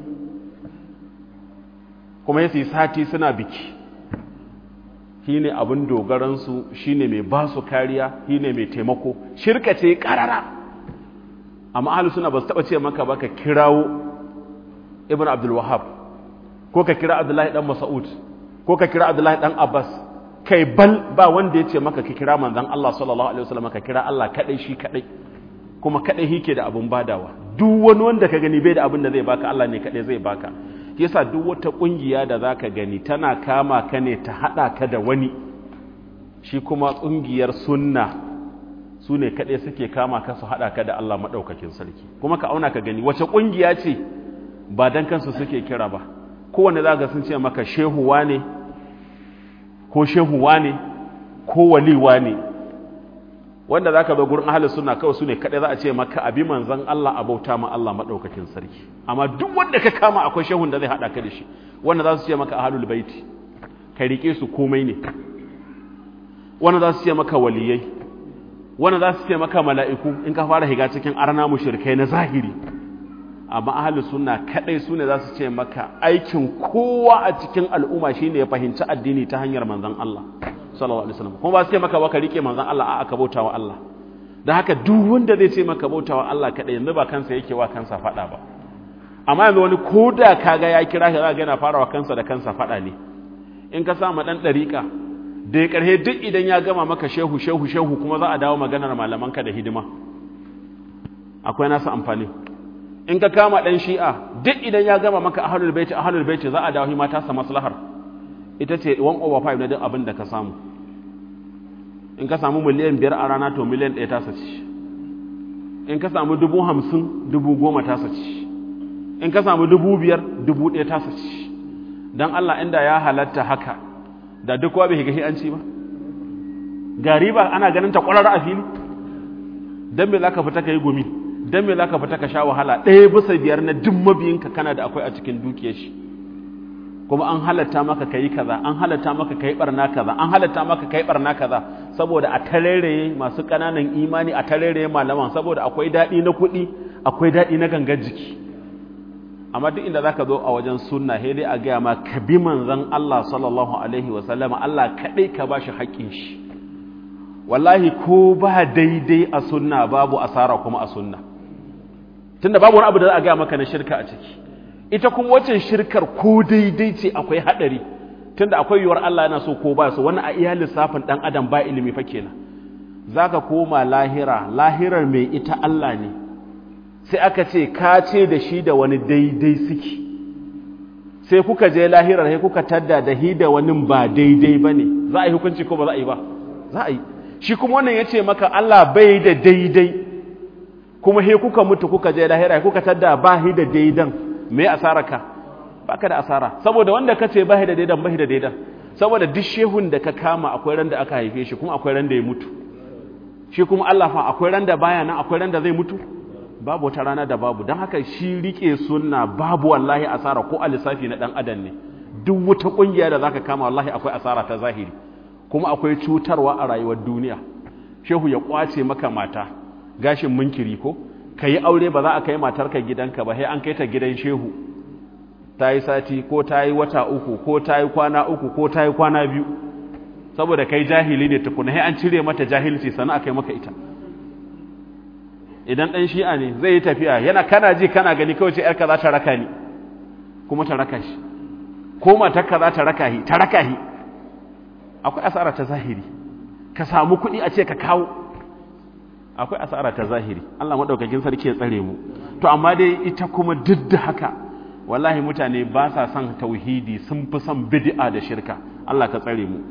kuma yasi sati suna biki shi ne abin dogaransu shi ne mai ba su kariya shi ne mai taimako shirka ce karara amma ahalu suna ba su taɓa ce maka ba ka kirawo ibn abdulwahab ko ka kira abdullahi dan masa'ud ko ka kira abdullahi dan abbas kai bal ba wanda ya ce maka ka kira manzan allah sallallahu alaihi wasallam ka kira allah kadai shi kadai kuma kadai shi ke da abin badawa duk wani wanda ka gani bai da abin da zai baka allah ne kadai zai baka yasa duk wata kungiya da zaka gani tana kama ka ne ta hada ka da wani shi kuma kungiyar sunna su ne kaɗai suke kama ka su hada ka da Allah maɗaukakin sarki kuma ka auna ka gani wace kungiya ce ba dan kansu suke kira ba kowanne za ga sun ce maka shehuwa ne ko shehuwa ne ko waliwa ne wanda za ka zo gurin ahalin suna kawai su ne kaɗai za a ce maka abi manzan Allah a bauta ma Allah maɗaukakin sarki amma duk wanda ka kama akwai shehun da zai haɗa ka da shi wanda za su ce maka ahalul baiti ka riƙe su komai ne wanda za su ce maka waliyai wanda za su ce maka mala'iku in ka fara higa cikin arna mushrikai na zahiri amma ahalin suna kaɗai su ne za su ce maka aikin kowa a cikin al'umma shine ya fahimci addini ta hanyar manzan Allah sallallahu alaihi wasallam kuma ba su ce maka ba ka rike manzon Allah a'a ka bauta wa Allah dan haka duk wanda zai ce maka bauta wa Allah kadai yanzu ba kansa yake wa kansa fada ba amma yanzu wani koda kaga ya kira ka zaka yana farawa kansa da kansa fada ne in ka sa ma dan dariƙa da ya karhe duk idan ya gama maka shehu shehu shehu kuma za a dawo maganar malaman ka da hidima akwai nasu amfani in ka kama dan shi'a duk idan ya gama maka ahlul baiti ahlul baiti za a dawo hima ta sa maslahar ita ce 1 over 5 na duk abin da ka samu in ka samu miliyan biyar a rana to miliyan ɗaya tasa ce in ka samu dubu hamsin dubu goma tasa ce in ka samu dubu biyar dubu ɗaya tasa ce don Allah inda ya halatta haka da duk wa bai higa an ci ba gari ba ana ganin ta ƙwarar a fili don me za ka fita ka yi gumi don me za ka fita ka sha wahala ɗaya bisa biyar na duk mabiyinka kana da akwai a cikin dukiyar shi kuma an halatta maka kai kaza an halatta maka kai barna kaza an halatta maka kai barna kaza saboda a tareraye masu kananan imani a tareraye malaman saboda akwai dadi na kuɗi akwai dadi na gangar jiki amma duk inda zaka zo a wajen sunna sai dai a ga ma ka bi manzon Allah sallallahu alaihi wa sallama Allah kadai ka bashi haƙƙin shi wallahi ko ba daidai a sunna babu asara kuma a sunna tunda babu wani abu da za a ga maka na shirka a ciki ita kuma wacce shirkar ko daidai ce akwai haɗari tunda akwai yiwuwar Allah yana so ko ba so wani a iya lissafin ɗan adam ba ilimi fa kenan zaka koma lahira lahirar mai ita Allah ne sai aka ce ka ce da shi da wani daidai suke sai kuka je lahirar sai kuka tadda da hi da wani ba daidai ba ne za a yi hukunci ko ba za a yi ba za a yi shi kuma wannan ya ce maka Allah bai da daidai kuma he kuka mutu kuka je lahira kuka tadda ba hi da daidan me asara ka baka da asara saboda wanda kace bai da daidan bai da daidan saboda duk shehun da ka kama akwai ran da aka haife shi kuma akwai ran da ya mutu shi kuma Allah fa akwai ran da baya nan akwai ran da zai mutu babu wata rana da babu don haka shi rike sunna babu wallahi asara ko alisafi na dan adam ne duk wata kungiya da zaka kama wallahi akwai asara ta zahiri kuma akwai cutarwa a rayuwar duniya shehu ya kwace maka mata gashin munkiri ko ka yi aure ba za a kai matarka gidanka ba sai an kai ta gidan shehu ta yi sati ko ta yi wata uku ko ta yi kwana uku ko ta yi kwana biyu saboda kai jahili ne tukuna sai an cire mata jahilci sannan a kai maka ita idan ɗan shi'a ne zai yi tafiya yana kana ji kana gani kawai ce ‘yarka za ta raka ni kuma ta raka shi ko matarka za ta raka shi ta raka shi akwai asara ta zahiri ka samu kuɗi a ce ka kawo akwai asara ta zahiri Allah madaukakin sarki ya tsare mu to amma dai ita kuma duk da haka wallahi mutane ba sa son tauhidi sun fi son bid'a da shirka Allah ka tsare mu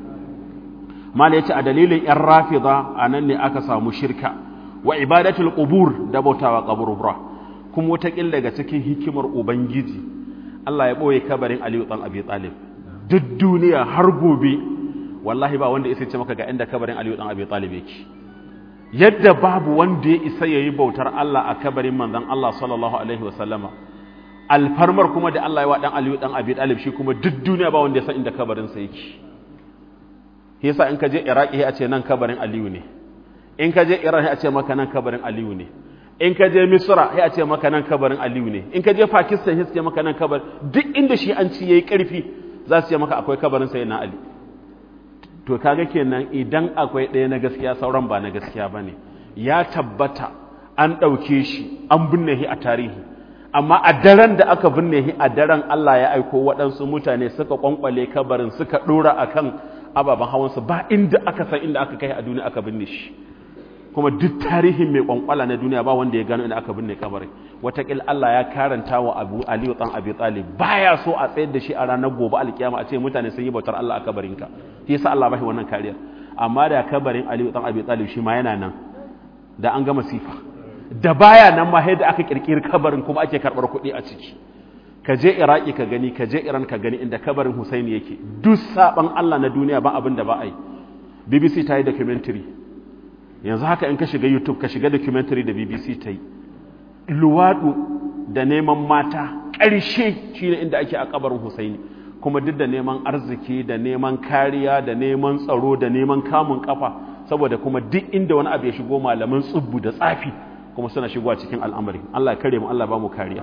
mala yace a dalilin yan rafida anan ne aka samu shirka wa ibadatul qubur da bautawa kaburbura kuma wata kin daga cikin hikimar ubangiji Allah ya boye kabarin Aliyu dan Abi Talib duk duniya har gobe wallahi ba wanda ya ce maka ga inda kabarin Aliyu dan Abi Talib yake yadda babu wanda ya isa ya yi bautar Allah a kabarin manzan Allah sallallahu Alaihi wasallama alfarmar kuma da Allah ya wa ɗan Aliyu ɗan Abi Ɗalib shi kuma duk duniya ba wanda ya san inda kabarinsa yake yasa in ka je Iraki a ce nan kabarin Aliyu ne in ka je Iran a ce maka nan kabarin Aliyu ne in ka je Misra a ce maka nan kabarin Aliyu ne in ka je Pakistan ya ce maka nan kabarin duk inda shi an ci yayi ƙarfi za su ce maka akwai kabarin sayyidina Ali to kaga kenan idan akwai ɗaya na gaskiya sauran ba na gaskiya ba ne ya tabbata an ɗauke shi an binne shi a tarihi amma a daren da aka binne shi a daren Allah ya aiko waɗansu mutane suka kwankwale kabarin suka ɗora a kan ababen hawansu ba inda aka san inda aka kai a duniya aka binne shi kuma duk tarihin mai kwankwala na duniya ba wanda ya gano inda aka binne kabarin watakil Allah ya karanta wa Abu Aliyu dan Abi Talib baya so a tsayar da shi a ranar gobe alkiyama a ce mutane sun yi bautar Allah a kabarinka shi yasa Allah bashi wannan kariyar amma da kabarin Aliyu dan Abi Talib shi ma yana nan da an gama sifa da baya nan ma da aka kirkiri kabarin kuma ake karbar kuɗi a ciki ka je Iraki ka gani ka je Iran ka gani inda kabarin Husaini yake duk saban Allah na duniya ba abin da ba a yi BBC ta yi documentary yanzu haka in ka shiga YouTube ka shiga documentary da BBC ta yi luwaɗu da neman mata ƙarshe shi ne inda ake a kabarin Husaini kuma duk da neman arziki da neman kariya da neman tsaro da neman kamun kafa saboda kuma duk inda wani abu ya shigo malaman tsubbu da tsafi kuma suna shigowa cikin al'amari Allah ya kare mu Allah ba mu kariya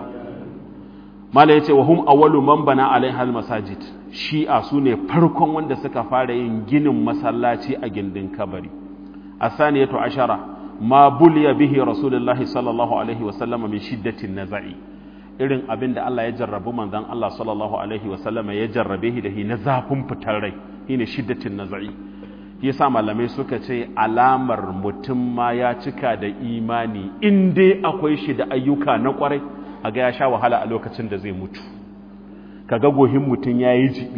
mala yace wa hum awwalu man bana alaiha almasajid shi'a sune farkon wanda suka fara yin ginin masallaci a gindin kabari asaniyatu ashara ma buliya bihi rasulullahi sallallahu alaihi wasallam min shiddatin naza'i irin abin da Allah ya jarrabu manzon Allah sallallahu alaihi wasallam ya jarrabe shi da shi na zafin fitar rai shine shiddatin naza'i yasa malamai suka ce alamar mutum ma ya cika da imani in dai akwai shi da ayyuka na kwarai kaga ya sha wahala a lokacin da zai mutu kaga gohin mutum yayi jibi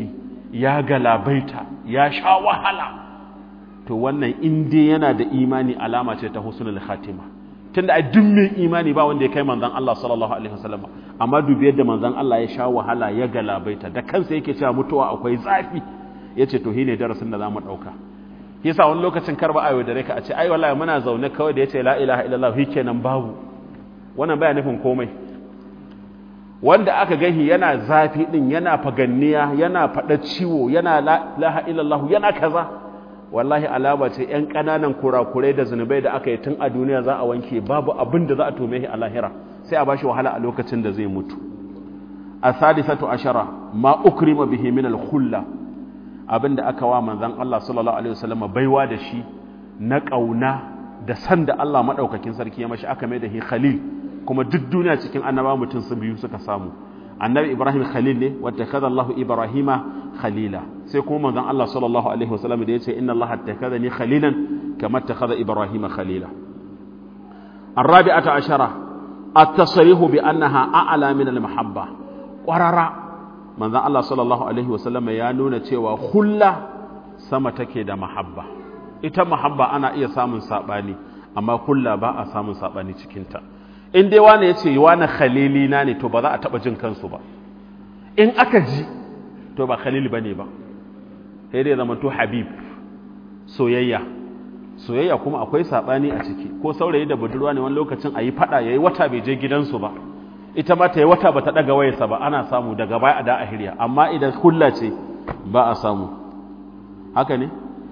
ya galabaita ya sha wahala to wannan in dai yana da imani alama ce ta husnul khatima tunda a duk mai imani ba wanda ya kai manzon Allah sallallahu alaihi wasallam amma dubi yadda manzon Allah ya sha wahala ya galabaita da kansa yake cewa mutuwa akwai zafi yace to shine darasin da zamu dauka yasa wani lokacin karba ayo da reka a ce ai wallahi muna zaune kawai da yace la ilaha illallah shikenan babu wannan baya nufin komai wanda aka gahi yana zafi din yana faganniya yana fada ciwo yana la ilaha illallah yana kaza wallahi alama ce ‘yan ƙananan kurakurai da zunubai da aka yi tun a duniya za a wanke babu abin da za a tome shi a lahira sai a bashi wahala a lokacin da zai mutu a sadisatu ashara ma ukrima bihi min al-khulla abin da aka wa manzon Allah sallallahu alaihi wasallam baiwa da shi na kauna da san da Allah madaukakin sarki ya mashi aka mai da shi khalil kuma duk duniya cikin annaba mutum su biyu suka samu annabi ibrahim khalil ne wata kaza allahu ibrahima khalila sai kuma manzon allah sallallahu alaihi wasallam da yace inna allaha takaza ni khalilan kama takaza ibrahima khalila الرابعة عشرة التصريح بأنها أعلى من المحبة قرر من ذا الله صلى الله عليه وسلم يا نونا تيوا خلا سما تكي دا محبة ita mahabba ana iya samun sabani amma kulla ba a samun sabani cikinta in dai wani ya ce wani khalili na ne to ba za a taɓa jin kansu ba in aka ji to ba khalili ba ne ba sai dai zama to habib soyayya soyayya kuma akwai saɓani a ciki ko saurayi da budurwa ne wani lokacin a yi faɗa ya yi wata bai je gidansu ba ita ma ta yi wata ba ta ɗaga wayarsa ba ana samu daga baya a da a hirya amma idan hulla ce ba a samu haka ne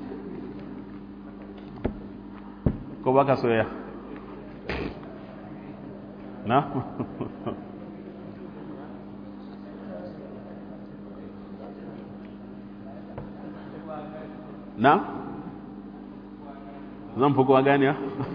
ko ba ka soyayya na na zan fi kowa ganiya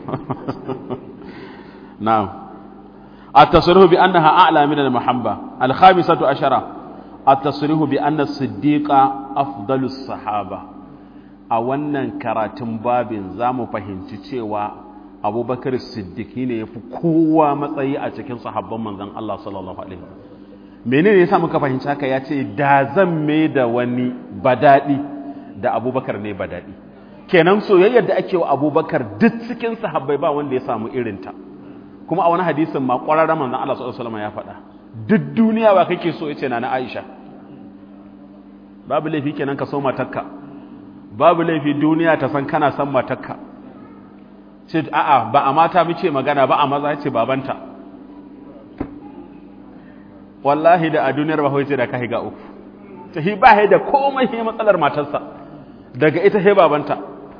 na التصريح بأنها أعلى من المحبة الخامسة عشرة التصريح بأن الصديق أفضل الصحابة أولا كراتم باب زام فهمت cewa abubakar siddiki ne ya fi kowa matsayi a cikin sahabban manzan Allah sallallahu Alaihi menene ya sa muka fahimci haka ya ce da zan mai da wani badaɗi da abubakar ne badaɗi kenan soyayyar da ake wa abubakar duk cikin sahabbai ba wanda ya samu irinta kuma a wani hadisin ma ƙwararren manzan Allah sallallahu Alaihi ya faɗa duk duniya ba kake so ya ce na na Aisha babu laifi kenan ka so matakka babu laifi duniya ta san kana son matakka ce a'a ba a mata muke magana ba a maza ce babanta wallahi da a duniyar bahoi ce da ka higa uku ta hi ba da komai hi matsalar matarsa daga ita he babanta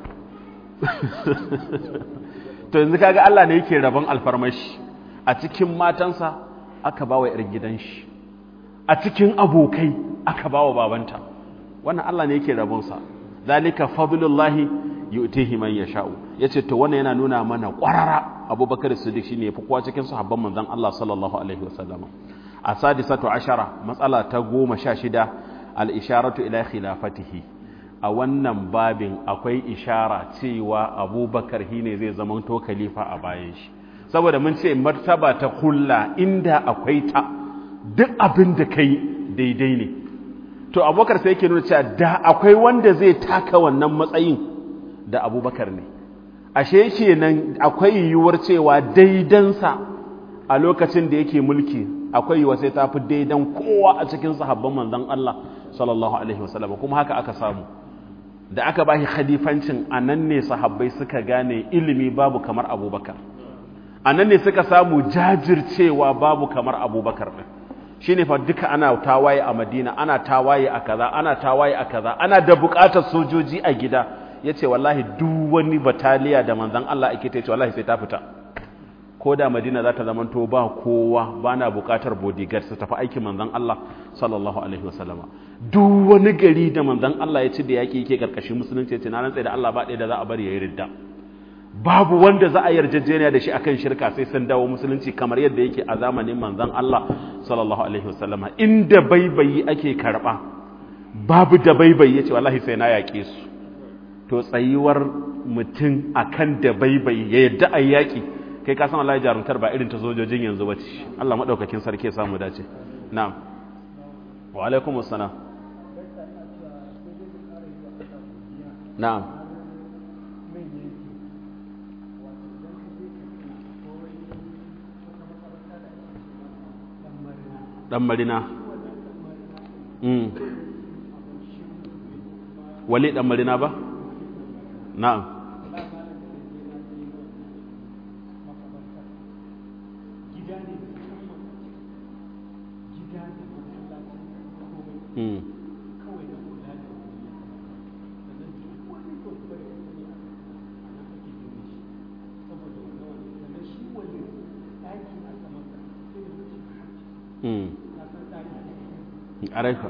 to yanzu kaga Allah ne yake rabon alfarmashi a cikin matansa aka bawa yar gidan shi a cikin abokai aka bawa babanta wannan Allah ne yake rabonsa zalika fadlullahi yu'tihi man yasha'u yace to wannan yana nuna mana ƙwarara Abubakar Siddiq shine yafi kowa cikin sahabban manzon Allah sallallahu alaihi wasallam asadisatu ashara matsala ta goma sha shida al-isharatu ila khilafatihi a wannan babin akwai ishara cewa Abubakar shine zai zama to khalifa a bayan shi saboda mun ce martaba ta kulla inda akwai ta duk abin da kai daidai ne to Abubakar sai yake nuna cewa da akwai wanda zai taka wannan matsayin da abubakar ne ashe kenan akwai yiwuwar cewa daidansa a lokacin da yake mulki akwai yiwuwar sai ta fi daidan kowa a cikin sahabban manzon Allah sallallahu alaihi wasallam kuma haka aka samu da aka bashi khalifancin anan ne sahabbai suka gane ilimi babu kamar abubakar anan ne suka samu jajircewa babu kamar abubakar din shine fa duka ana tawaye a madina ana tawaye a kaza ana tawaye a kaza ana da bukatar sojoji a gida ya ce wallahi duk wani bataliya da manzan Allah ake ta ce wallahi sai ta fita ko da madina za ta zamanto ba kowa ba na bukatar bodyguard su tafi aikin manzan Allah sallallahu alaihi wasallama duk wani gari da manzan Allah ya ci da yaƙi yake karkashin musulunci ya ce na rantsa da Allah ba ɗaya da za a bari ya yi ridda babu wanda za a yarjejeniya da shi akan shirka sai sun dawo musulunci kamar yadda yake a zamanin manzan Allah sallallahu alaihi wasallama inda baibayi ake karɓa babu da baibayi ya ce wallahi sai na yaƙe su to tsayuwar mutum a kan da baibai ya yadda a yaƙi kai kasan Allah ya jarumtar ba irin ta sojojin yanzu ba ce Allah maɗaukakin sarki ya samu dace na'am wa alaikum assalam na'am dan marina mm wali dan marina ba na'am mm mm araika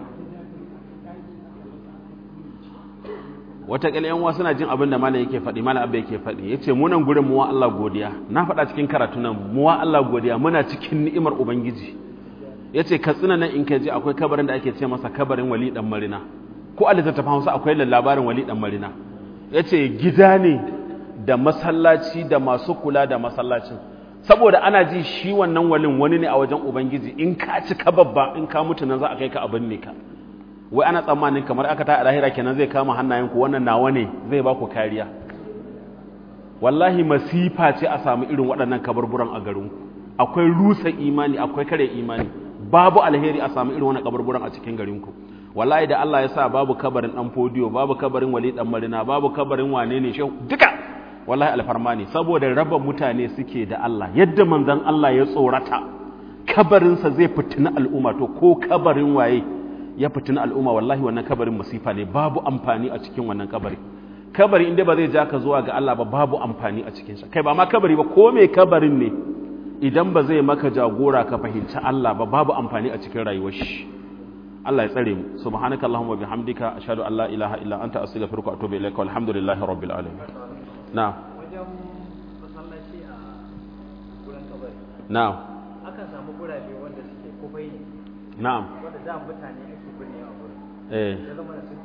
wataƙila yan suna jin abin da malam yake faɗi malam abba yake faɗi ya ce munan gurin muwa Allah godiya na faɗa cikin karatu nan muwa Allah godiya muna cikin ni'imar ubangiji ya ce katsina nan in ka ji akwai kabarin da ake ce masa kabarin wali ɗan marina ko a littattafan hausa akwai labarin wali ɗan marina ya ce gida ne da masallaci da masu kula da masallacin saboda ana ji shi wannan walin wani ne a wajen ubangiji in ka ci ka babba in ka mutu nan za a kai ka abin ne ka wai ana tsammanin kamar aka ta a lahira kenan zai kama hannayenku wannan nawa ne zai ba ku kariya wallahi masifa ce a samu irin waɗannan kaburburan a garinku akwai rusa imani akwai kare imani babu alheri a samu irin wannan kaburburan a cikin garinku wallahi da Allah ya sa babu kabarin dan fodiyo babu kabarin wali dan marina babu kabarin wane ne shehu duka wallahi alfarma ne saboda raba mutane suke da Allah yadda manzon Allah ya tsorata kabarinsa zai fitina al'umma to ko kabarin waye ya fitina al'umma wallahi wannan kabarin masifa ne babu amfani a cikin wannan kabari kabari inda ba zai ja ka zuwa ga Allah ba babu amfani a cikin sa kai ba ma kabari ba ko me kabarin ne idan ba zai maka jagora ka fahimci Allah ba babu amfani a cikin rayuwar shi Allah ya tsare mu subhanaka allahumma bihamdika ashhadu an la ilaha illa anta astaghfiruka wa atubu ilaika walhamdulillahi rabbil alamin na'am wajen masallaci a gurin kabari na'am akan samu gurabe wanda suke kufai ne na'am wanda da mutane ake binne a gurin eh ya zama da sun